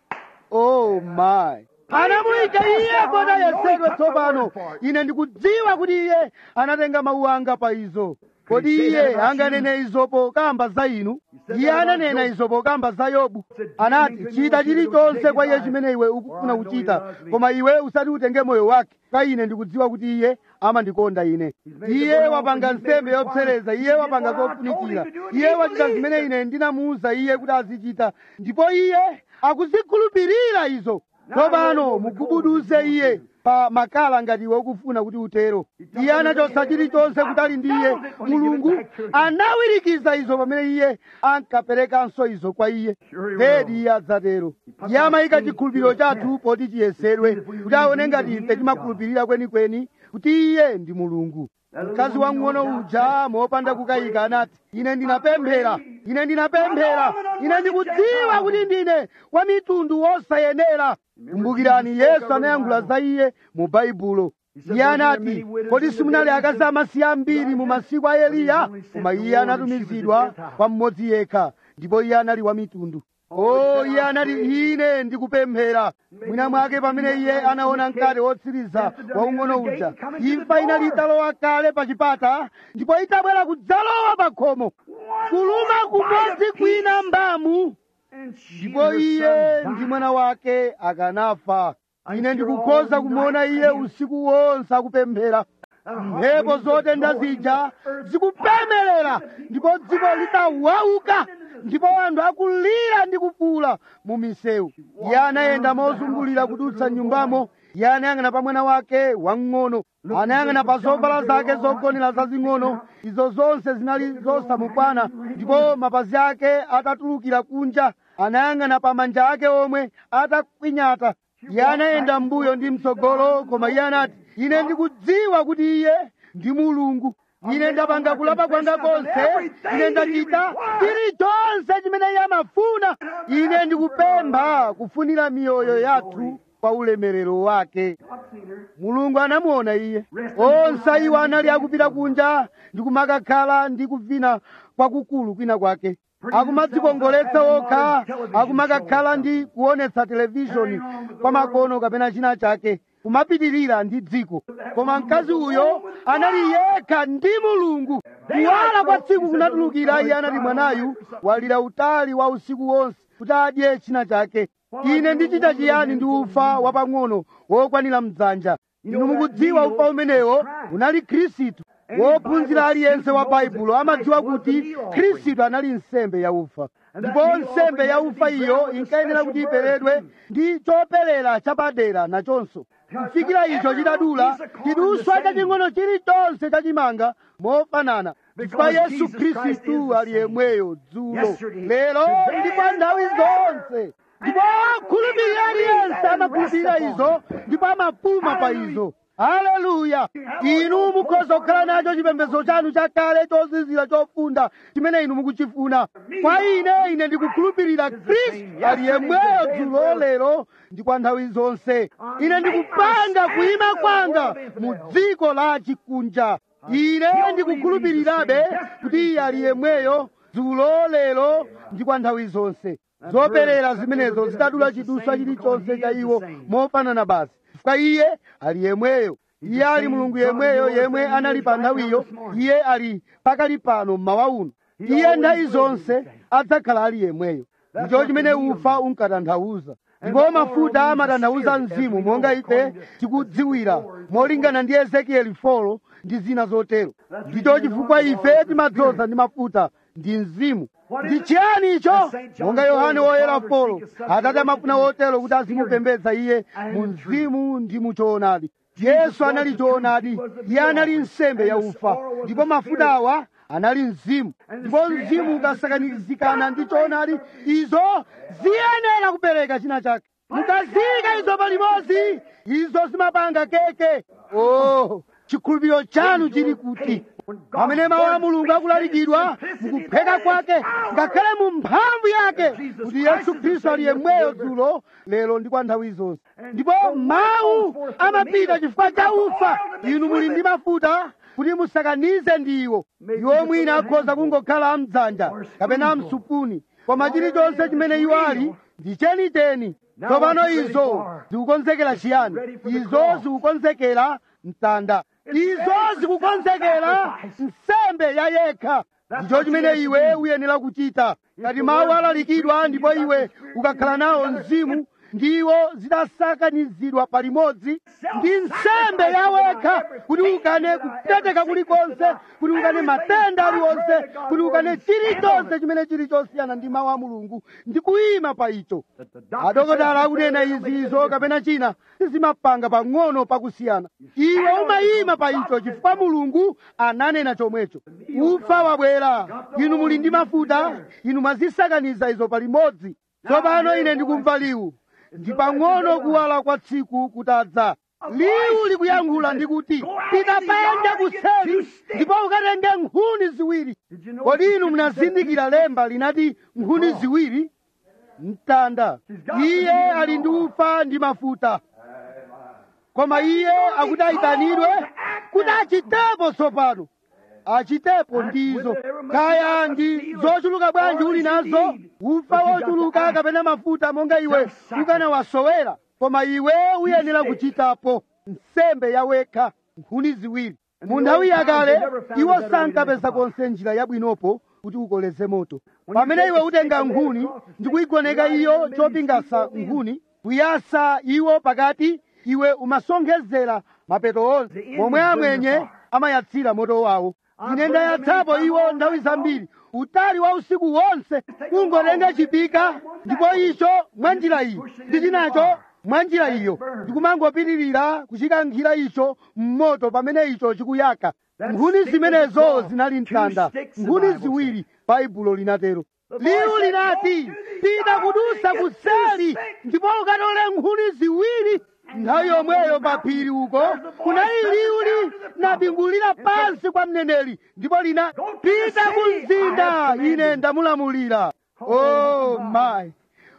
oh my anamuyika iye kuti ayesedwe tsopano ine ndikudziwa kuti iye anatenga mawu anga pa izo kodi iye anganene izo pokamba za inu iye ananena izo pokamba za yobu anati chita chilichonse kwa iye chimene iwe ukufuna kuchita koma iwe usati utenge moyo wake kwa ine ndikudziwa kuti iye amandikonda ine iye wapanga nsembe yopsereza iye wapanga zofunikira iye wachita zimene ine ndinamuwuza iye kuti azichita ndipo iye akuzikhulupirira izo tsopano mugubuduze iye pa makala ngati iwe ukufuna kuti utero iye anachotsa chilichonse kutali ndi iye mulungu anawirikiza izo pamene iye ankaperekanso izo kwa iye zedi iye adzatero iye amayika chikhulupiriro chathu poti chiyesedwe kuti aone ngati ife timakhulupirira kwenikweni kuti iye ndi mulungu mkazi wamng'ono uja mopanda kukayika anati ine ndinapemphera ine ndinapemphera ine ndikudziwa kuti ndine wa mitundu wosayenera kumbukirani yesu anayankhula za iye mu baibulo iye anati kodi simunali akazi amasiye ambiri mu masiku a eliya koma iye anatumizidwa kwa mmodzi yekha ndipo iye anali wa mitundu o iye anati ine ndikupemphera mwina mwake pamene iye anaona mkate wotsiriza waung'ono uja imfa inali italowa kale pa chipata ndipo itabwera kudzalowa pa khomo kuluma kumodzi kwina mbamu And she ndipo and her iye son ndi died. mwana wake akanafa ine ndikukhoza kumuona iye usiku wonse akupemphera mphepo zotenda zija zikupemelera ndipo dziko litawauka ndipo anthu akulira ndi kufuula mu misewu iye anayenda mozungulira kudutsa nyumbamo iye anayang'ana pa mwana wake wamng'ono anayang'ana pa zovala zake zogonera zazing'ono izo zonse zinali zosamukwana ndipo mapazi ake atatulukira kunja anayang'ana pa manja ake omwe atakwinyata iye anayenda m'mbuyo ndi mtsogolo koma iye anati ine ndikudziwa kuti iye ndi mulungu ine ndapanga kulapa kwanga konse ine ndachita chilichonse chimene iye amafuna ine ndikupempha kufunira miyoyo yathu kwa ulemerero wake mulungu anamuona iye onse iwo anali akupita kunja ndi kumakakhala ndi kuvina kwakukulu kwina kwake akumadzikongoletsa okha akumakakhala ndi kuonetsa televishoni kwa makono kapena china chake kumapitirira ndi dziko koma mkazi uyo anali yekha ndi mulungu kuwala kwa tsiku kunatulukira iye anati mwanayu walira utali wa usiku wonse kuti adye china chake ine ndichita chiyani ndi ufa wapang'ono wokwanira mdzanja inu mukudziwa ufa umenewo unali khristu wophunzira aliyense wa baibulo amadziwa kuti khristu anali nsembe ya ufa ndipo nsembe ya ufa iyo inkayenera kuti iperedwe ndi choperera chapadera nachonso kufikira icho chitadula chiduswa chaching'ono chilichonse chachimanga mofanana chifukwa yesu khristu ali yemweyo dzulo lero ndi kwa nthawi zonse ndipo khulupirira aliyense amakhulupirira izo ndipo amapuma pa izo haleluya inu mukhoza kukhala nacho chipembedzo chanu chakale chozizira chofunda chimene inu mukuchifuna kwa ine ine ndikukhulupirira khristu ali yemweyo dzulo lero ndi kwa nthawi zonse ine ndikupanga kuyima kwanga mu dziko la chikunja ine ndikukhulupirirabe kuti iye ali yemweyo dzulo lero ndi kwa nthawi zonse zoperera zimenezo zitadula chiduswa chilichonse cha iwo mofanana basi chifukwa iye ali yemweyo iye ali mulungu yemweyo yemwe anali pa nthawiyo iye ali pakali pano mmawa uno iye nthawi zonse adzakhala ali yemweyo ndicho chimene ufa unkatanthauza ndipo mafuta amatanthauza mzimu monga ife tikudziwira molingana ndi ezekieli 4 ndi zina zotero ndicho chifukwa ife timadzoza ndi mafuta ndi mzimu ndi chiyani icho monga yohane woyera polo atate amafuna wotero kuti azimupembedza iye mu mzimu ndi mu choonadi yesu anali choonadi iye anali nsembe ya ufa ndipo mafuta awa anali mzimu ndipo mzimu ukasakanizikana ndi choonadi izo ziyenera kupereka china chake mukaziyika izo palimodzi izo zimapanga keke oh chikhulupiriro chanu chili kuti pamene mawu a mulungu akulalikidwa mukupheka kwake ngakhale mu mphamvu yake kuti yesu khristu ali yemweyo dzulo lero ndi kwa nthawi zonse ndipo mawu amapita chifukwa cha ufa inu muli ndi mafuta kuti musakanize ndiwo iwo mwina akhoza kungokhala amdzanja kapena amsupuni koma chilichonse chimene iwo ali ndi chenicheni tsopano izo zikukonzekera chiyani izo zikukonzekera mtanda izo zikukonzekera nsembe ya yekha ndicho chimene iwe uyenera kuchita ngati mawu alalikidwa ndipo iwe ukakhala nawo mzimu ndiwo zidasakanizidwa palimodzi ndi nsembe yawekha kuti ukane kupeteka kulikonse kuti ukane matenda aliwonse kuti ukane chilichonse chimene chili chosiyana ndi mawu a mulungu ndi kuyima pa icho adokotala akunena izizo kapena china sizimapanga pang'ono pakusiyana iwe umayima pa icho chifukwa mulungu ananena chomwecho ufa wabwera inu muli ndi mafuta inu mwazisakaniza izo palimodzi tsopano ine ndikumva liwu ndi pang'ono kuwala kwa tsiku kutadza liwu likuyankhula ndikuti tikapanda kuseri ndipo ukatenge nkhuni ziwiri kodi inu munazindikira lemba linati nkhuni ziwiri mtanda iye ali ndi ufa ndi mafuta koma iye akuti ayitanidwe kuti achitepo tsopano achitepo ndizo kaya ndi zochuluka bwanji uli nazo ufa wochuluka kapena mafuta monga iwe ukanawasowera koma iwe uyenera kuchitapo nsembe yawekha nkhuni ziwiri mu nthawi yakale iwo sankapeza konse njira yabwinopo kuti ukoleze moto pamene iwe utenga nkhuni ndi kuyigoneka iyo chopingasa nkhuni kuyasa iwo pakati iwe umasonkhezera mapeto onse momwe amwenye amayatsira moto wawo ine ndayatsapo iwo nthawi zambiri utali wa usiku wonse kungotenga chipika ndipo icho mwa njira iyi ndi chinacho mwa njira iyo ndikumangopitirira kuchikankhira icho mmoto pamene icho chikuyaka nkhuni zimenezo zinali mtanda nkhuni ziwiri baibulo linatero liwu linati pita kudusa kuseli ndipo ukatole nkhuni ziwiri nthawi yomweyo pa phiri uko kunali liwu linabingulira pansi kwa mneneri ndipo lina pita ku mzinda ine ndamulamulira oh my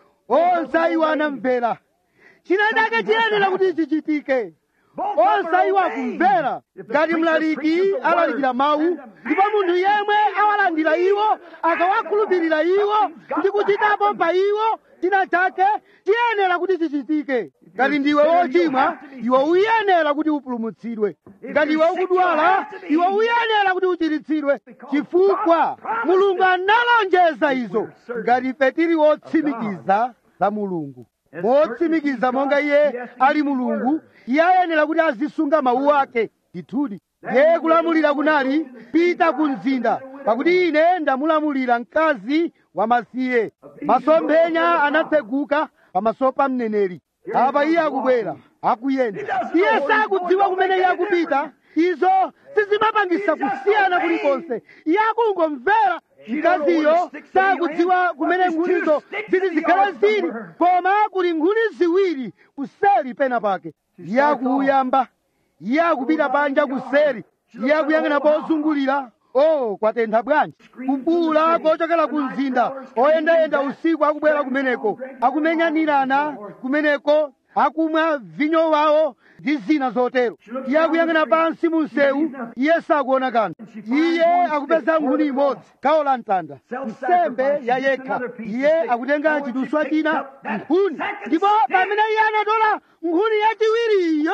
onse iwo anamvera china chake chiyenera kuti chichitike onse iwo akumvera ngati mlaliki alalikira mawu ndipo munthu yemwe awalandira iwo akawakhulupirira iwo ndi kuchitapo pa iwo china chake chiyenera kuti chichitike ngati ndiwe wochimwa iwe uyenera kuti upulumutsidwe ngati iwe ukudwala iwe uyenera kuti uchiritsidwe chifukwa mulungu analonjeza izo ngati ife tili wotsimikiza za mulungu motsimikiza monga iye ali mulungu iye ayenera kuti azisunga mawu ake ndithudi ye kulamulira kunali pita ku mzinda pakuti ine ndamulamulira mkazi wamasiye masomphenya anatseguka pamaso pa mneneri apa iye akubwera akuyenda iye sakudziwa kumene iye akupita izo sizimapangisa kusiyana kulikonse iye akungomvera mkaziyo sakudziwa kumene nkhunizo ziti zikhale zili koma kuli nkhuni ziwiri kuseli pena pake iye akuyamba iye akupita panja kuseri iye akuyang'ana pozungulira oh kwatentha bwanji kubuula kochokera ku mzinda oyendayenda usiku akubwera kumeneko akumenyanirana kumeneko akumwa vinyo wawo ndi zina zotero iye akuyang'ana pansi mu msewu iye sakuona kanthu iye akupeza nkhuni imodzi gawo la mtanda nsembe ya yekha iye akutenga chiduswa china nkhuni ndipo pamene iye anatola nkhuni yachiwiriyo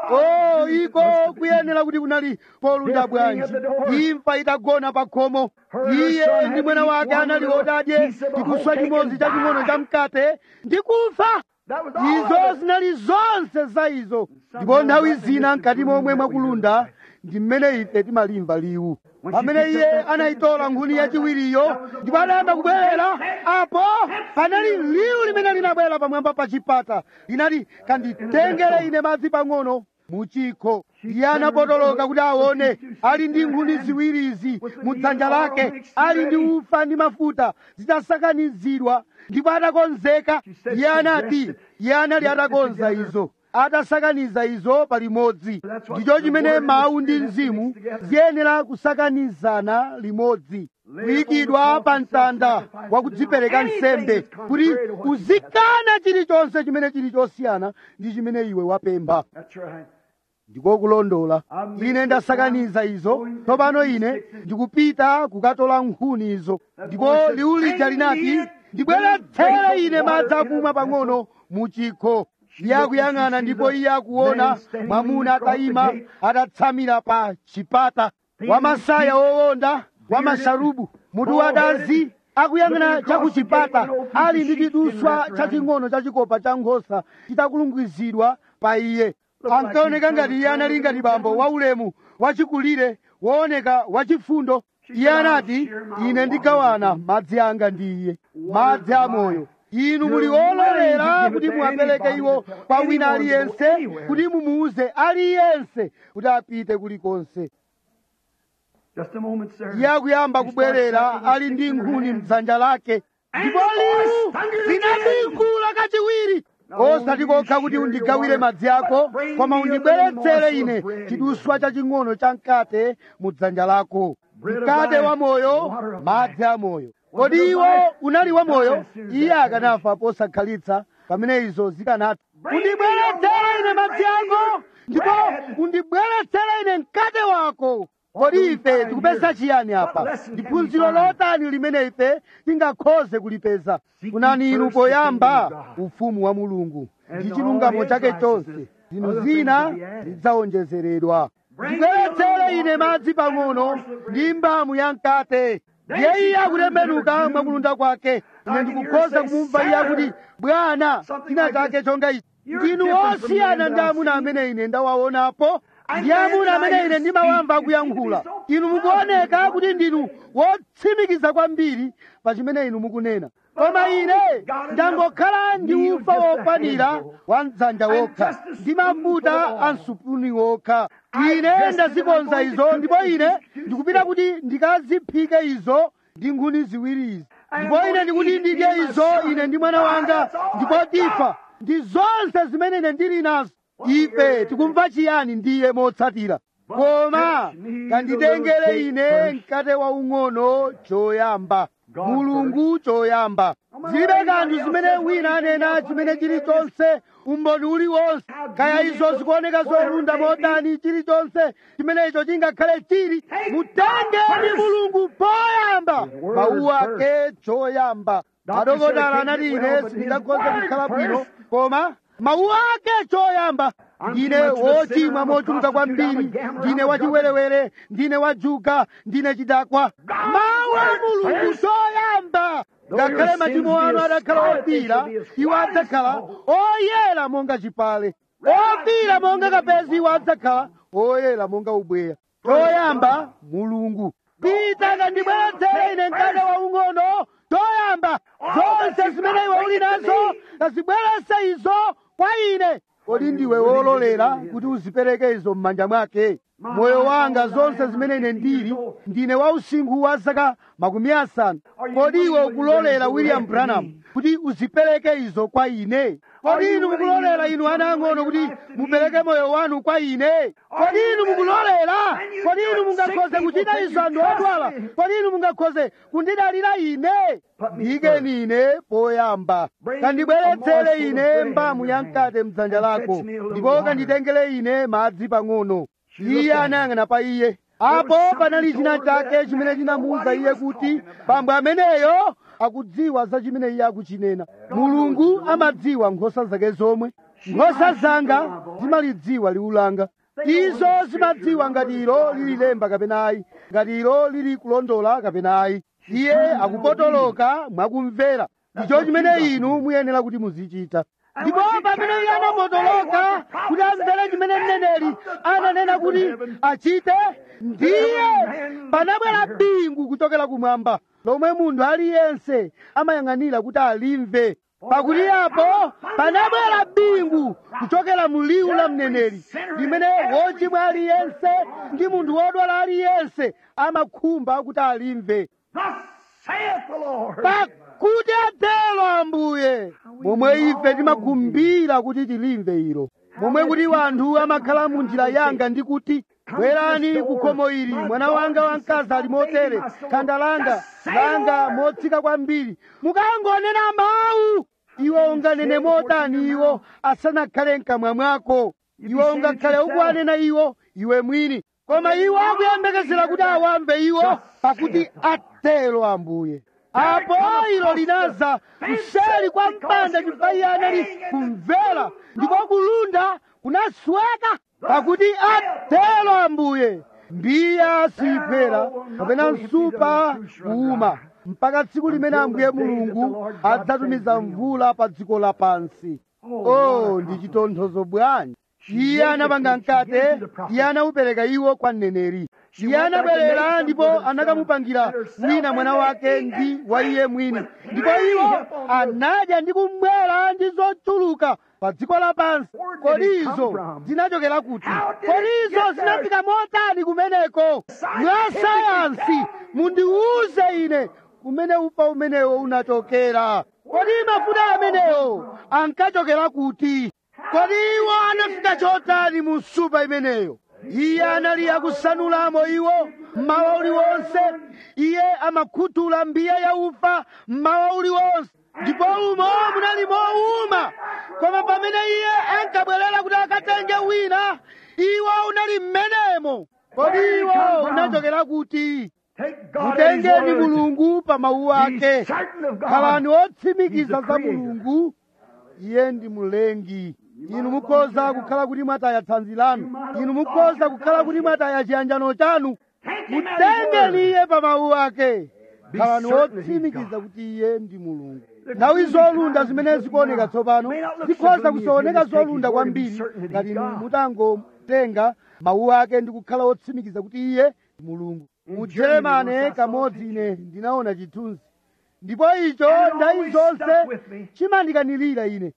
o iko kuyenera kuti kunali polunda bwanji imfa itagona pa khomo iye ndi mwana wake anali otadye chiduswa chimodzi chaching'ono cha mkate ndi kufa izo zinali zonse za izo ndipo nthawi zina mkati momwe mwakulunda ndi mmene ife timalimva liwu pamene iye anayitola nkhuni yachiwiriyo ndipo anayamba kubwerera apo panali liwu limene linabwera pamwamba pa chipata linati kanditengere ine madzi pang'ono muchikho iye anapotoloka kuti aone ali ndi nkhuni ziwirizi mu dzanja lake ali ndi ufa ndi mafuta zitasakanizidwa ndipo atakonzeka iye anati iye anali atakonza izo atasakaniza izo palimodzi ndicho chimene mawu ndi mzimu ziyenera kusakanizana limodzi kuyikidwa pa mtanda wa kudzipereka nsembe kuti uzikana chilichonse chimene chili chosiyana ndi chimene iwe wapempha ndiko kulondola ine ndasakaniza izo tsopano ine ndikupita kukatola nkhuni izo ndipo liwu lija linati ndibweretsere ine madzi akumwa pang'ono mu chikho iye akuyang'ana ndipo iye akuona mwamuna atayima atatsamira pa chipata wamasaya wowonda wamasharubu mutu wadazi akuyang'ana chakuchipata ali ndi chiduswa chaching'ono chachikopa cha nkhosa chitakulungizidwa pa iye ankaoneka ngati iye anali ngati bambo waulemu wachikulire wooneka wachifundo iye anati ine ndigawana madzi anga ndi iye madzi amoyo inu muli ololera kuti muwapereke iwo kwa wina aliyense kuti mumuuze aliyense kuti apite kulikonse Just a moment, sir. iye akuyamba kubwerera ali ndi nkhuni mdzanja lake ndipo liwu linabingula kachiwiri osati kokha kuti undigawire madzi ako koma undibweretsere ine chiduswa chaching'ono cha mkate mu dzanja lako mkate wa moyo madzi a moyo kodi iwo unali wa moyo iye akanafa posakhalitsa pamene izo zikanati undibweretsere ine madzi ako ndipo undibweretsere ine mkate wako kodi ife tikupeza chiyani apa ndiphunziro lotani limene ife tingakhoze kulipeza funani inu poyamba ufumu wa mulungu ndi chilungamo chake chonse zinthu zina zidzawonjezeredwa ndibweretsere ine madzi pang'ono ndi mbamu ya mkate ndiye iye akutembenuka mwakulunda kwake ine ndikukhoza kumumva iye akuti bwana china chake chonga ichi ndinu osiyana ndi amuna amene ine ndawaonapo ndi amuna amene ine ndimawamva akuyankhula inu mukuoneka kuti ndinu wotsimikiza kwambiri pa chimene inu mukunena koma ine ndangokhala ndi ufa wokwanira wa mdzanja wokha ndi mafuta a msupuni wokha ine ndazikonza izo ndipo ine ndikupita kuti ndikaziphike izo ndi nkhuni ziwiri izi ndipo ine ndikuti ndidye izo ine ndi mwana wanga ndipo tifa ndi zonse zimene ine ndili nazo ife tikumva chiyani ndiye motsatira koma kanditengere ine mkate waung'ono choyamba mulungu choyamba zilibe kanthu zimene wina anena chimene chilichonse umboni uliwonse kaya izo zikuoneka zolunda modani chilichonse chimene icho chingakhale chili mutengeni mulungu poyamba mawu ake choyamba adokotala anati ine sindingakhoze kukhala bwino koma mawu ake choyamba ndine wochimwa mochuluka kwambiri ndine wachiwerewere ndine wajuka ndine chidakwa mawu a mulungu choyamba ngakhale machimo anu adakhala ofira iwo adzakhala oyera monga chipale ofira monga kapezi iwo adzakhala oyera monga ubweya choyamba mulungu pita kandibweretsere ine mkate waung'ono choyamba zonse zimene iwe uli nazo kazibweretse izo kwa ine kodi ndiwe wololera kuti uzipereke izo m'manja mwake moyo wanga zonse zimene ine ndili ndine wa usinkhu wa zaka makumi asanu kodi iwe ukulolera william branham kuti uzipereke izo kwa ine kodi inu mukulolera inu ana ang'ono kuti mupereke moyo wanu kwa ine kodi inu mukulolera kodi inu mungakhoze kuchita izo anthu odwala kodi inu mungakhoze kundidalira ine ndiyikeni ine poyamba kandibweretsere ine mbamu ya mkate mdzanja lako ndipo kanditengere ine madzi pang'ono iye anayang'ana pa iye apo panali china chake chimene chinamuwuza iye kuti bambo ameneyo akudziwa za chimene iye akuchinena mulungu amadziwa nkhosa zake zomwe nkhosa zanga zimalidziwa liwu langa izo zimadziwa ngati ilo lili lemba kapena ayi ngati ilo lili kulondola kapena ayi iye akupotoloka mwakumvera ndicho chimene inu muyenera kuti muzichita ndipo pamene iye anapotoloka kuti amvere chimene mneneri ananena kuti achite ndiye panabwera bingu kuchokera kumwamba lomwe munthu aliyense amayang'anira kuti alimve pakuti apo panabwera bingu kuchokera mu liwu la mneneri limene wochimwa aliyense ndi munthu wodwala aliyense amakhumba kuti alimve pakuti atero ambuye momwe ife timakhumbira kuti tilimve ilo momwe kuti wanthu amakhala mu njira yanga ndi kuti bwerani ku khomo ili mwana wanga wamkazi ali motere khanda langa langa motsika kwambiri mukangonena mawu iwo unganene motani iwo asanakhale mkamwa mwako iwo ungakhale ukuwanena iwo iwe mwini koma iwo akuyembekezera kuti awamve iwo pakuti atero ambuye apo ilo linaza kuseri kwa mpanda chifukwa iye anali kumvera ndipo kulunda kunasweka pakuti atero ambuye mbiya siyiphera kapena msupa kuuma mpaka tsiku limene ambuye mulungu adzatumiza mvula pa dziko lapansi oh ndi chitonthozo bwanji iye anapanga mkate iye anawupereka iwo kwa mneneri iye anabwerera ndipo anakamupangira wina mwana wake ndi wa iye mwini ndipo iwo anadya ndi kumwera ndi zochuluka pa dziko lapansi kodi izo zinachokera kuti kodi izo zinafika motani kumeneko mwa sayansi mundiwuze ine kumene ufa umenewo unachokera kodi mafuta amenewo ankachokera kuti kodi iwo anafika chotani mu supa imeneyo iye anali akusanulamo iwo mmawa uliwonse iye amakhuthula mbiya ya ufa mmawa uliwonse ndipo umo munali mowuma koma pamene iye ankabwerera kuti akatenge wina iwo unali mmenemo kodi iwo unachokera kuti mutengeni mulungu pa mawu ake khalani otsimikiza za mulungu iye ndi mlengi inu mukhoza kukhala kuti mwataya thanzi lanu inu mukhoza kukhala kuti mwataya chiyanjano chanu mutengeni iye pa mawu ake khalani otsimikiza kuti iye ndi mulungu nthawi zolunda zimene zikuoneka tsopano zikhoza kusaoneka zolunda kwambiri ngati inu mutangotenga mawu ake ndi kukhala otsimikiza kuti iye ndi mulungu mu jeremane kamodzi ine ndinaona chithunzi ndipo icho nthawi zonse chimandikanilira ine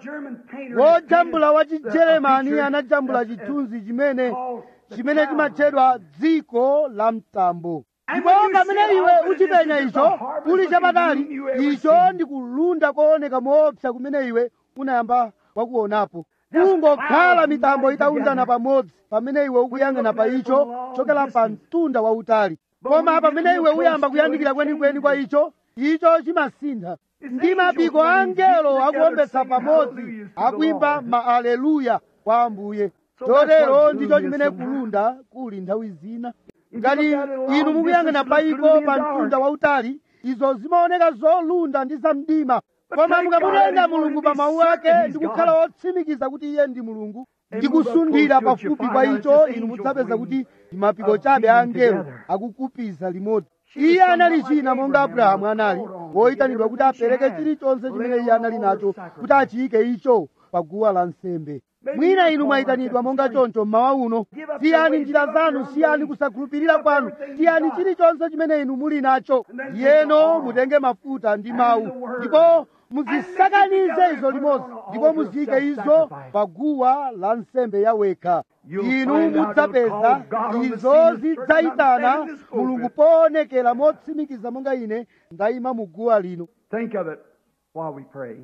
wojambula wa chijeremani anajambula chithunzi chimene chimene chimatchedwa dziko la mtambo ndipo pamene iwe uchipenya icho uli chapatali icho ndi kulunda kooneka moopsa kumene iwe unayamba wakuonapo kungokhala mitambo itaunzana pamodzi pamene iwe ukuyang'ana pa icho chokera pa mtunda wautali koma pamene iwe uyamba kuyandikira kwenikweni kwa icho icho chimasintha ndi mapiko a angelo akuombesa pamodzi akuimba maaleluya kwa ambuye chotero ndicho chimene kulunda kuli nthawi zina ngati inu mukuyang'ana paiko pa mtunda wautali izo zimaoneka zolunda ndi zamdima koma mukamutenga mulungu pa mawu ake ndi kukhala otsimikiza kuti iye ndi mulungu ndi kusundira pafupi kwa icho inu mudzapeza kuti ndi mapiko chabe a angelo akukupiza limodzi iye anali china monga abrahamu anali woyitanidwa kuti apereke chilichonse chimene iye anali nacho kuti achiyike icho pa guwa la nsembe mwina inu mwayitanidwa monga choncho mmawa uno siyani njira zanu siyani kusakhulupirira kwanu siyani chilichonse chimene inu muli nacho yeno mutenge mafuta ndi mawu ndipo muzisakanize izo limodzi ndipo muziyike izo pa guwa la nsembe yawekha inu mudzapeza izo zidzayitana mulungu poonekera motsimikiza monga ine ndayima mu guwa lino Think of it while we pray.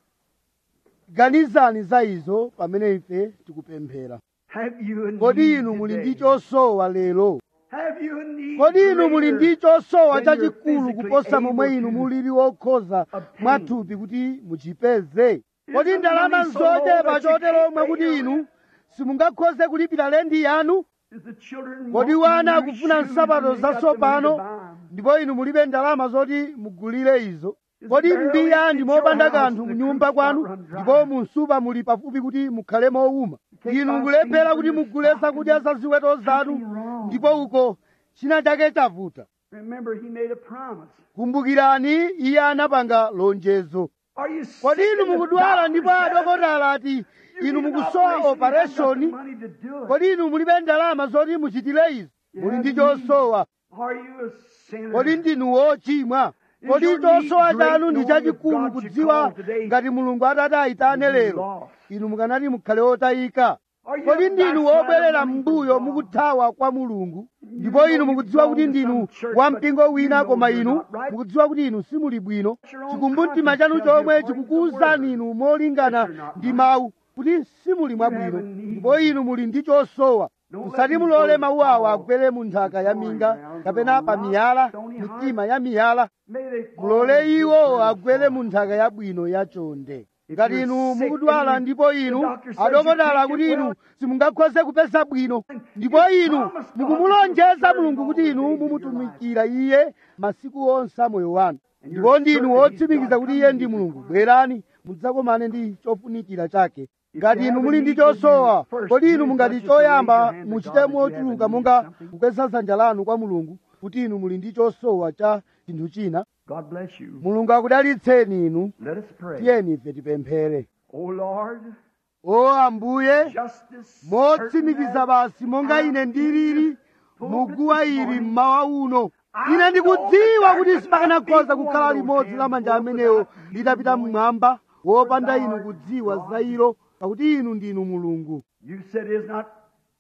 ganizani za izo pamene ife tikupemphera Have you a kodi need inu muli today? ndi chosowa lero Have you a need kodi inu muli ndi greater chosowa than you're chachikulu physically kuposa able momwe to inu mulili wokhoza obtain? mwathupi kuti muchipeze kodi Isn't ndalama money so low nzochepa that you chotero can't omwe pay kuti your inu rent? simungakhoze kulipira lendi yanu Is the children kodi want wana new akufuna shoes nsapato and they got the money to zatsopano buy 'em? ndipo inu mulibe ndalama zoti mugulire izo Is kodi barely mbiya fit ndi your mopanda house kanthu and the munyumba creeks kwanu not run dry. ndipo munsupa muli pafupi kuti mukhale mowuma can't inu buy mukulephera feed kuti for your mugule stock zakudya and za ziweto zanu something wrong. ndipo uko china chake chavuta Remember, he made a promise. kumbukirani iye anapanga lonjezo Are you kodi sick inu of the mukudwala doctor ndipo said, adokotala ati "You inu need an mukusowa operation, you haven't got the opereshoni money to do it." kodi inu mulibe ndalama zoti muchitire izi You muli have ndi chosowa Are you a sinner? kodi ndinu wochimwa Is kodi your chosowa need great chanu ndi knowing chachikulu if God should kudziwa call today, ngati mulungu atati ayitane you'd be lero lost? inu mukanati mukhale otayika Are you kodi a ndinu backslider wobwerera running from mbuyo God? mukuthawa kwa mulungu ndipo know inu you mukudziwa belong kuti to ndinu some church, wa but mpingo you wina know koma you're inu not right. mukudziwa kuti inu simuli bwino Your own chikumbumtima conscience chanu tells you chomwe according to the chikukuwuzani word inu molingana that you're not ndi right. mawu kuti simuli mwabwino have a need. ndipo inu muli ndi chosowa Don't let musati these mulole words mawu awa fall agwere mu nthaka ya on minga ground, kapena on pa rock, miyala stony heart. mitima ya miyala May they fall mulole into iwo good agwere soil. mu nthaka yabwino yachonde If ngati you're inu sick mukudwala and ndipo the inu doctor says you adokotala can't kuti get inu well, simungakhoze kupeza bwino ndipo inu promise God mukumulonjeza that you'll mulungu kuti serve inu all the days of your mumutumikira iye masiku onse a moyo wanu And ndipo you're ndinu certain he's wotsimikiza God, kuti come iye to ndi his mulungu requirement. bwerani mudzakomane ndi chofunikira chake If ngati you inu have a muli ndi need, will chosowa you first kodi do inu is mungati not just raise choyamba your hand to muchite God that you have a mochuluka need monga of something. kukweza dzanja lanu kwa mulungu kuti inu muli ndi chosowa cha chinthu china God bless you. mulungu akudalitseni inu Let us pray. tiyeni ife tipemphere O Lord, o ambuye justice motsimikiza basi monga ine ndilili muguwa ili mmawa uno ine ndikudziwa kuti sipakanakhoza kukhala limodzi la manja amenewo litapita mmwamba wopanda inu kudziwa za ilo pakuti inu ndinu mulungu You said is not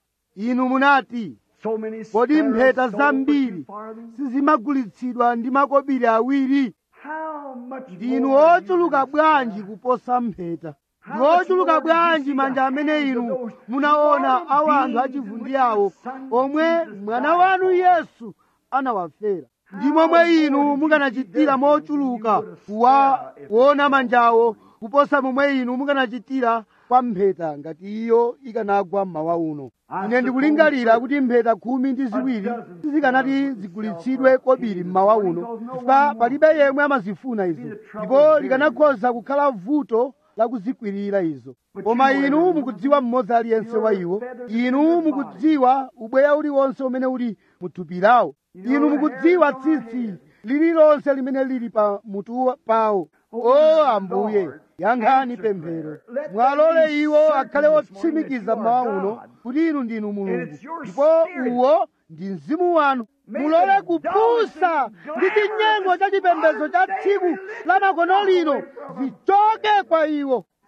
inu munati so many kodi sparrows mpheta sold for zambiri two farthings? sizimagulitsidwa ndi makobiri awiri How much ndinu more are you ochuluka than a bwanji sparrow? kuposa mpheta How ndi much ochuluka more did you bwanji see manja the amene hands of inu those munaona mortal awo anthu beings achivundi in which awo your son omwe Jesus mwana died wanu for? yesu anawafera ndi How momwe more inu did you mukanachitira see them mochuluka than you would have kuwa spared if kuona it manjawo kuposa momwe inu mukanachitira kwa mpheta ngati iyo ikanagwa mmawa uno I ine ndikulingalira suppose kuti mpheta khumi ndi ziwiri dozen sizikanati sparrows zigulitsidwe would sell for kobiri a mmawa penny, uno because no chifukwa one palibe yemwe amazifuna izo the trouble ndipo of bearing likanakhoza kukhala vuto la kuzikwirira izo But koma you inu are- mukudziwa mmodzi aliyense wa iwo feathers in inu your mukudziwa ubweya uliwonse umene uli muthupi lawo You know inu the mukudziwa hairs on our tsitsi head. lililonse limene lili pa mutu wa- pawo Oh, o ambuye Lord, yankhani answer pemphero prayer. Let them mwalole be iwo certain akhale this morning otsimikiza that you mmawa are uno God. kuti inu ndinu mulungu it's your ndipo spirit. uwo ndi mzimu wanu May mulole the kupusa dollars ndi and chinyengo glamour cha chipembedzo cha of this tsiku day la makono religion lino away from us. zichoke kwa iwo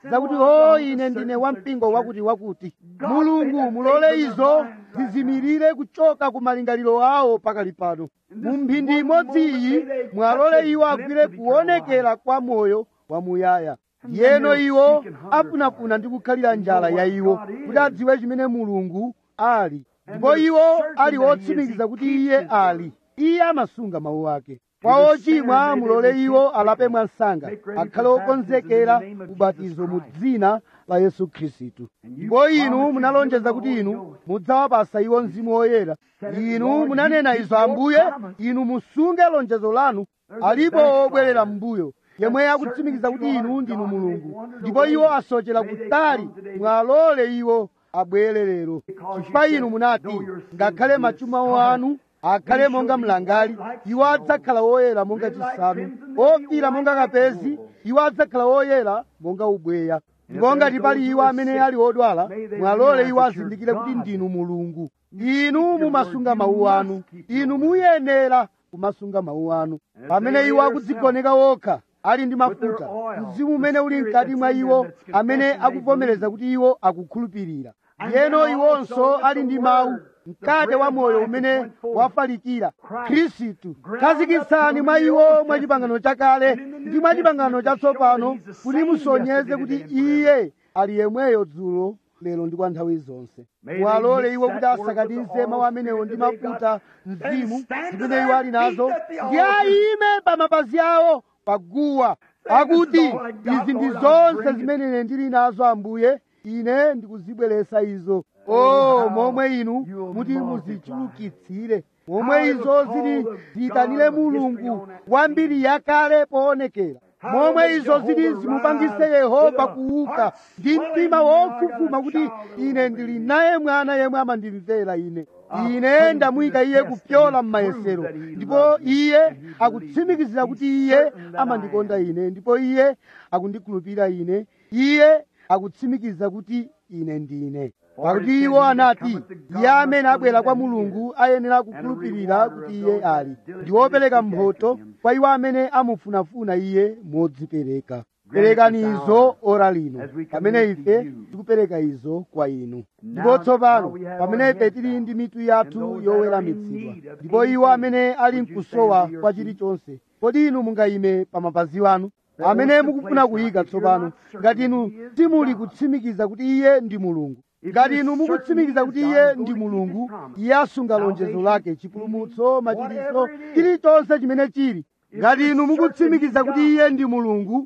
zakuti o ine ndine wampingo wakuti wakuti mulungu mulole izo zizimirire kuchoka ku malingaliro awo pakali pano mu mphindi imodzi iyi mwalole iwo agwire kuonekera kwa moyo wamuyaya yeno iwo afunafuna ndi kukhalira njala ya iwo kuti adziwe chimene mulungu ali ndipo iwo ali otsimikiza kuti iye ali iye amasunga mawu ake kwa ochimwa mulole iwo alape mwansanga akhale okonzekera ubatizo mu dzina la yesu khristu ndipo inu munalonjeza kuti inu mudzawapasa iwo mzimu woyera inu munanena izo ambuye inu musunge lonjezo lanu alipo obwerera m'mbuyo yemwe akutsimikiza kuti inu ndinu mulungu ndipo iwo asochera kutali mwalole iwo abwere lero chifukwa inu munati ngakhale machimo anu akhale monga mlangali iwo adzakhala woyera monga chisanu ofira monga kapezi iwo adzakhala woyera monga ubweya ndipo ngati pali iwo amene ali odwala mwalole iwo azindikire kuti ndinu mulungu inu mumasunga mawu anu inu muyenera kumasunga mawu anu pamene iwo akudzigoneka wokha ali ndi mafuta mzimu umene uli mkati mwa iwo amene akuvomereza kuti iwo akukhulupirira yeno iwonso ali ndi mawu mkate wa moyo umene wafalikira khristu khazikitsani mwa iwo mwa chipangano chakale ndi mwa chipangano chatsopano kuti musonyeze kuti iye ali yemweyo dzulo lero ndi kwa nthawi zonse mwalole iwo kuti asakatize mawu amenewo ndi mafuta mzimu zimene iwo ali nazo ndi ayime pa mapazi awo paguwa akuti izi ndi zonse zimene ine ndili nazo ambuye ine ndikuzibweretsa izo o momwe inu muti muzichulukitsire momwe izo zili ziyitanire mulungu wambiri yakale poonekera momwe izo zili zimupangise yehova kuuka ndi mtima wofufuma kuti ine ndili naye mwana yemwe amandimvera ine ine ndamuyika iye kupyola m'mayesero ndipo iye akutsimikizira kuti iye amandikonda ine ndipo iye akundikhulupirira ine iye akutsimikiza kuti ine ndine pakuti iwo anati iye amene abwera kwa mulungu ayenera kukhulupirira kuti iye ali ndi wopereka mphotho kwa iwo amene amufunafuna iye modzipereka perekani izo ora lino pamene ife tikupereka izo kwa inu ndipo tsopano pamene ife tili ndi mitu yathu yoweramitsidwa ndipo iwo amene ali mkusowa kwa chilichonse kodi inu mungayime pa mapazi anu amene mukufuna kuyika tsopano ngati inu simuli kutsimikiza kuti iye ndi mulungu ngati inu mukutsimikiza kuti iye ndi mulungu iye asunga lonjezo lake chipulumutso machiritso chilichonse chimene chili ngati inu mukutsimikiza kuti iye ndi mulungu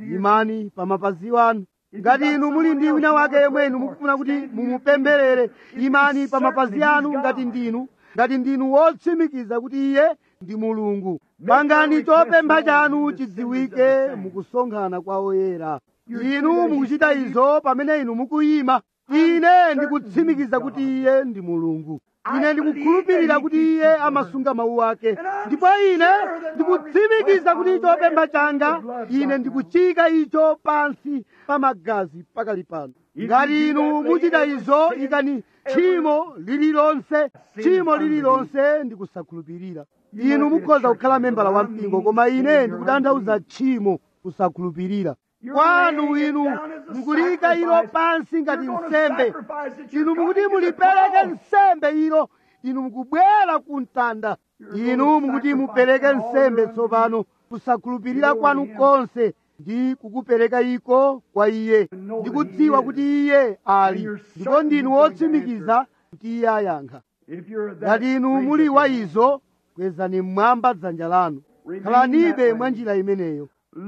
imani pa mapazi anu ngati inu muli ndi wina wake yemwe inu mukufuna kuti mumupempherere imani pa mapazi anu ngati ndinu ngati ndinu wotsimikiza kuti iye ndi mulungu pangani chopempha chanu chidziwike mukusonkhana kwa oyera inu mukuchita izo pamene inu mukuyima ine ndikutsimikiza kuti iye ndi mulungu ine ndikukhulupirira kuti iye amasunga mawu ake ndipo ine ndikutsimikiza kuti chopempha changa ine ndikuchika icho pansi pa magazi pakali pano ngati inu muchita izo ikani tchimo lililonse tchimo lililonse ndikusakhulupirira inu mukhoza kukhala membala wa mpingo koma ine ndikutanthauza tchimo kusakhulupirira kwanu inu mukulika ilo pansi ngati nsembe inu mukuti mulipereke nsembe ilo inu mukubwera ku mtanda inu mukuti mupereke nsembe tsopano kusakhulupirira kwanu konse ndi kukupereka iko kwa iye ndikudziwa kuti iye ali ndipo ndinu wotsimikiza kuti iye ayankha ngati inu muli wa izo kwezani mmwamba dzanja lanu khalanibe mwa njira imeneyo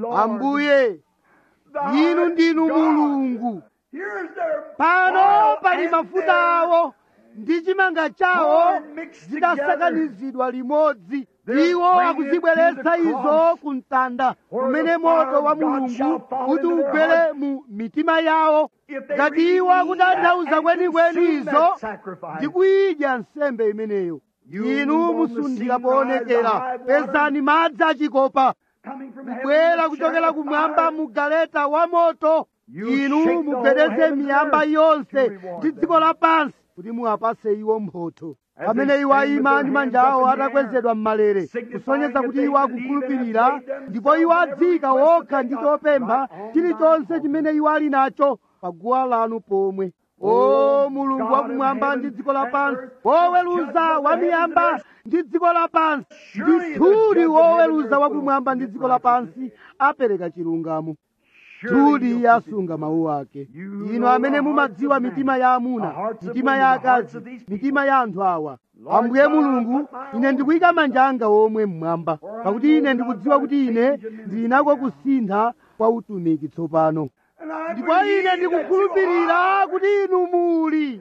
ambuye inu ndinu mulungu pano pali mafuta awo ndi chimanga chawo zidasakanizidwa limodzi iwo akuzibweretsa izo ku mtanda kumene moto wa mulungu kuti ugwere mu mitima yawo ngati iwo akutanthauza kwenikweni izo ndi kuyidya nsembe imeneyo inu musunthira poonekera pezani madzi achikopa kubwera kuchokera kumwamba mu galeta wa moto inu mugwedeze miyamba yonse ndi dziko lapansi kuti muwapase iwo mphotho pamene iwo ayima ndi manja awo atakwezedwa m'malere kusonyeza kuti iwo akukhulupirira ndipo iwo adzika wokha ndi chopempha chilichonse chimene iwo ali nacho paguwa lanu pomwe o mulungu wakumwamba ndi dziko lapansi woweruza wamiyamba ndi dziko lapansi ndithudi woweruza wakumwamba ndi dziko lapansi apereka chilungamo thudi iye asunga mawu ake inu amene mumadziwa mitima ya amuna mitima ya akazi mitima ya anthu awa ambuye mulungu ine ndikuyika manja anga omwe mmwamba pakuti ine ndikudziwa kuti ine ndili nako kusintha kwa utumiki tsopano ndipo ine ndikukhulupirira kuti inu muli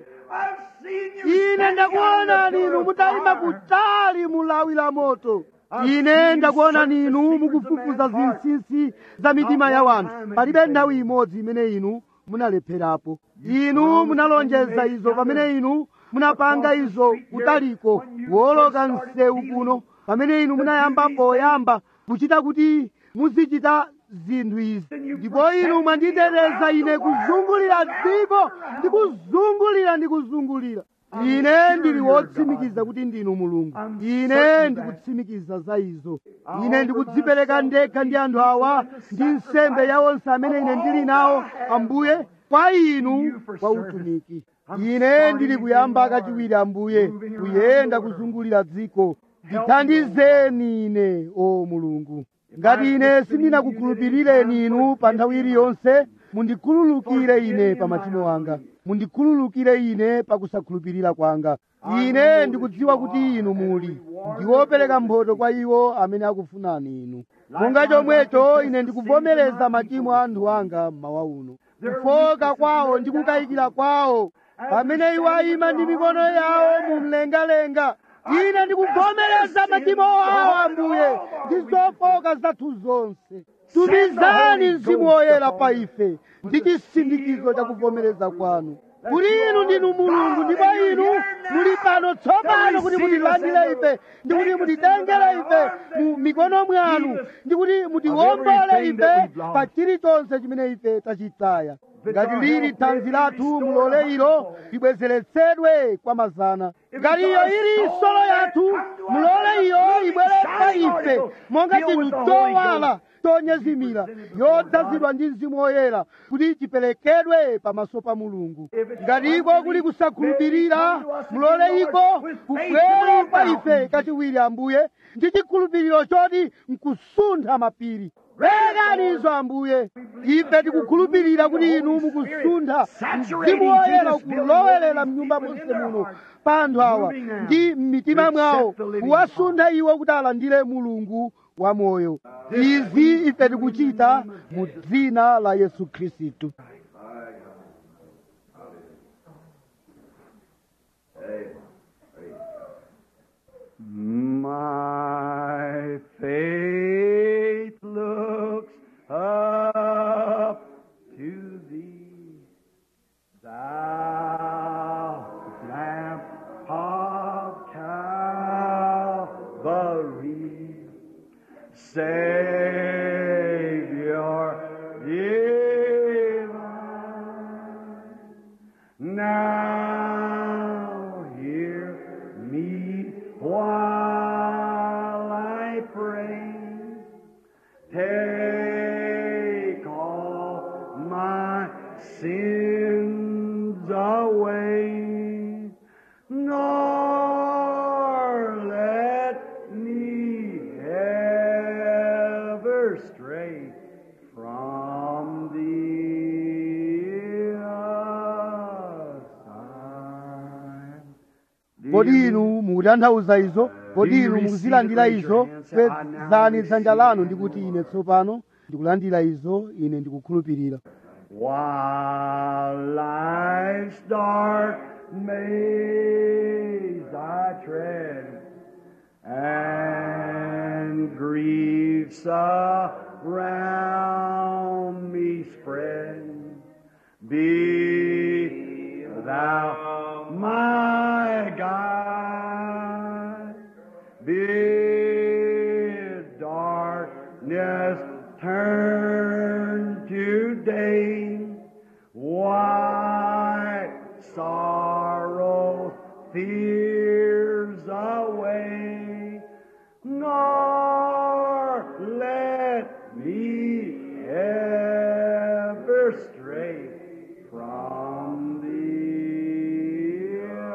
ine ndakuonani inu mutayima kutali mulawi la moto ine ndakuonani inu mukufufuza zinsinsi za mitima ya wanthu palibe nthawi imodzi imene inu munalepherapo inu munalonjeza izo pamene inu munapanga izo kutaliko woloka msewu kuno pamene inu munayamba poyamba kuchita kuti muzichita zinthu izi ndipo inu mwanditeteza ine kuzungulira dziko ndi kuzungulira ndi kuzungulira ine ndili wotsimikiza kuti ndinu mulungu ine ndikutsimikiza za izo ine ndikudzipereka ndekha ndi anthu awa ndi nsembe ya onse amene ine ndili nawo ambuye kwa inu kwa utumiki ine ndili kuyamba kachiwiri ambuye kuyenda kuzungulira dziko ndithandizeni ine o mulungu ngati ine sindinakukhulupirireni inu pa nthawi iliyonse mundikhululukire ine pa machimo anga mundikhululukire ine pa kusakhulupirira kwanga ine ndikudziwa kuti inu muli ndiwopereka mphotho kwa iwo amene akufunani inu monga chomwecho ine ndikuvomereza machimo a anthu anga mmawa uno kufoka kwawo ndi kukayikira kwawo pamene iwo ayima ndi mikono yawo mumlengalenga ine ndikuvomereza machimo awo ambuye ndi zofoka zathu zonse tumizani mzimu woyera pa ife ndi chisindikizo cha kuvomereza kwanu kuti inu ndinu mulungu ndipo inu muli pano tsopano kuti mutilandire ife ndi kuti mutitengere ife mu mikono mwanu ndi kuti mutiwombole ife pa chilichonse chimene ife tachitaya ngati lili thanzi lathu mulole ilo libwezeretsedwe kwa mazana ngati iyo ili solo yathu mulole iyo ibwere pa ife monga chinthu chowala tonyezimira yodzazidwa ndi mzimu woyera kuti chiperekedwe pamaso pa mulungu ngati iko kuli kusakhulupirira mulole iko kubwere pa ife kachiwiri ambuye ndi chikhulupiriro choti nkusuntha mapiri perekanizo ambuye ife tikukhulupirira kuti inu mukusuntha mzimu woyera ukulowerera mnyumba monse muno pa anthu awa ndi m'mitima mwawo kuwasuntha iwo kuti alandire mulungu wamoyo izi ife tikuchita mu dzina la yesu khristu My faith looks up to thee, thou lamp of Calvary, Savior divine. Now hear me while I pray. Take all my sins away, nor let me ever stray from thee aside. kodi inu mukutanthauza izo kodi inu mukuzilandira izo kwezani dzanja lanu ndikuti ine tsopano ndikulandira izo ine ndikukhulupirira While life's dark maze I tread, and griefs around me spread, be thou my guide. Bid darkness turn to day, white sorrow fears away, nor let me ever stray from thee.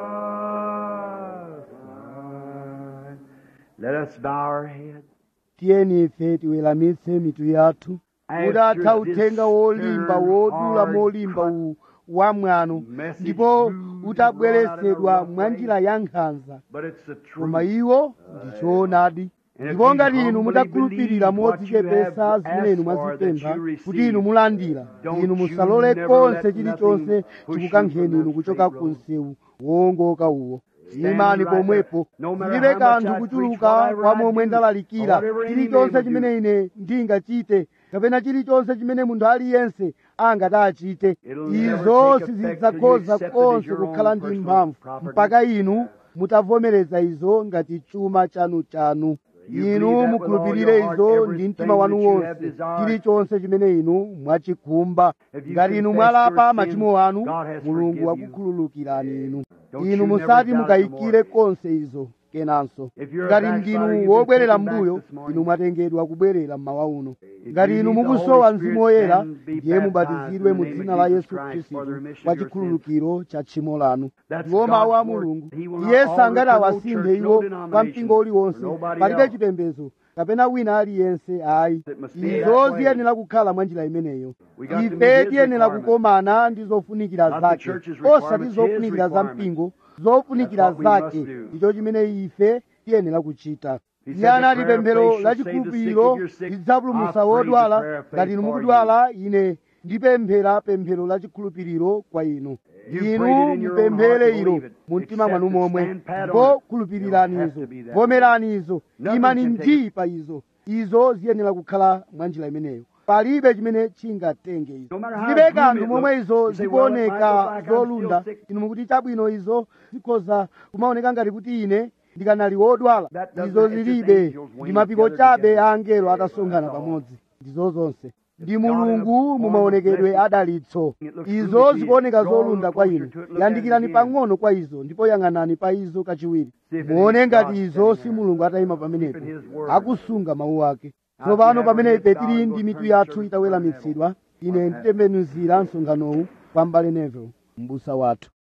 aside. Let us bow our heads. tiyeni ife tiweramitse mitu yathu mudatha uthenga wolimba wodula molimba uwu wamwano ndipo utabweretsedwa mwa njira ya nkhanza But it's the koma truth. iwo ndi choonadi ndipo ngati inu mutakhulupirira modzichepesa zimene inu mwazipempha kuti inu mulandira inu musalole konse chilichonse chikukankheni inu kuchoka ku msewu wowongoka uwo imani pomwepo zilibe kanthu kuchuluka kwa momwe ndalalikira chilichonse chimene ine ndingachite kapena chilichonse chimene munthu aliyense angati achite izo sizidzakhoza konse kukhala ndi mphamvu mpaka inu mutavomereza izo ngati chuma chanu-chanu inu mukhulupirire izo ndi mtima wanu wonse chilichonse chimene inu mwachikhumba ngati inu mwalapa machimo anu mulungu wakukhululukirani inu inu musati mukayikire konse izo kenanso ngati ndinu wobwerera m'mbuyo inu mwatengedwa kubwerera mmawa uno ngati inu mukusowa mzimu woyera ndiye mubatizidwe mu dzina la yesu khristu kwa chikhululukiro cha tchimo lanu ndiwo mawu a mulungu iye sangati awasinthe iwo kwa mpingo uliwonse palibe chipembedzo kapena wina aliyense ayi izo ziyenera kukhala mwa njira imeneyo ife tiyenera kukomana ndi zofunikira zake osati zofunikira za mpingo zofunikira zake ndicho chimene ife tiyenera kuchita iye anati pemphero la chikhulupiriro lidzapulumutsa wodwala ngati inu mukudwala ine ndipemphera pemphero la chikhulupiriro kwa inu inu mupemphere ilo mu mtima mwanu momwe ndipo khulupirirani izo vomerani izo imani ndi pa izo izo ziyenera kukhala mwa njira imeneyo palibe chimene chingatenge izo zilibe kanthu momwe izo zikuoneka zolunda inu mukuti chabwino izo zikhoza kumaoneka ngati kuti ine ndikanali wodwala izo zilibe ndi mapiko chabe a angelo atasonkhana pamodzi ndizo zonse ndi mulungu mumaonekedwe adalitso izo zikuoneka zolunda kwa inu yandikirani pang'ono kwa izo ndipo yang'anani pa izo kachiwiri muone ngati izo si mulungu atayima pamenepo akusunga mawu ake tsopano pamene ife tili ndi mitu yathu itaweramitsidwa ine nditembenuzira msonkhanowu kwa mbale Neville m'busa wathu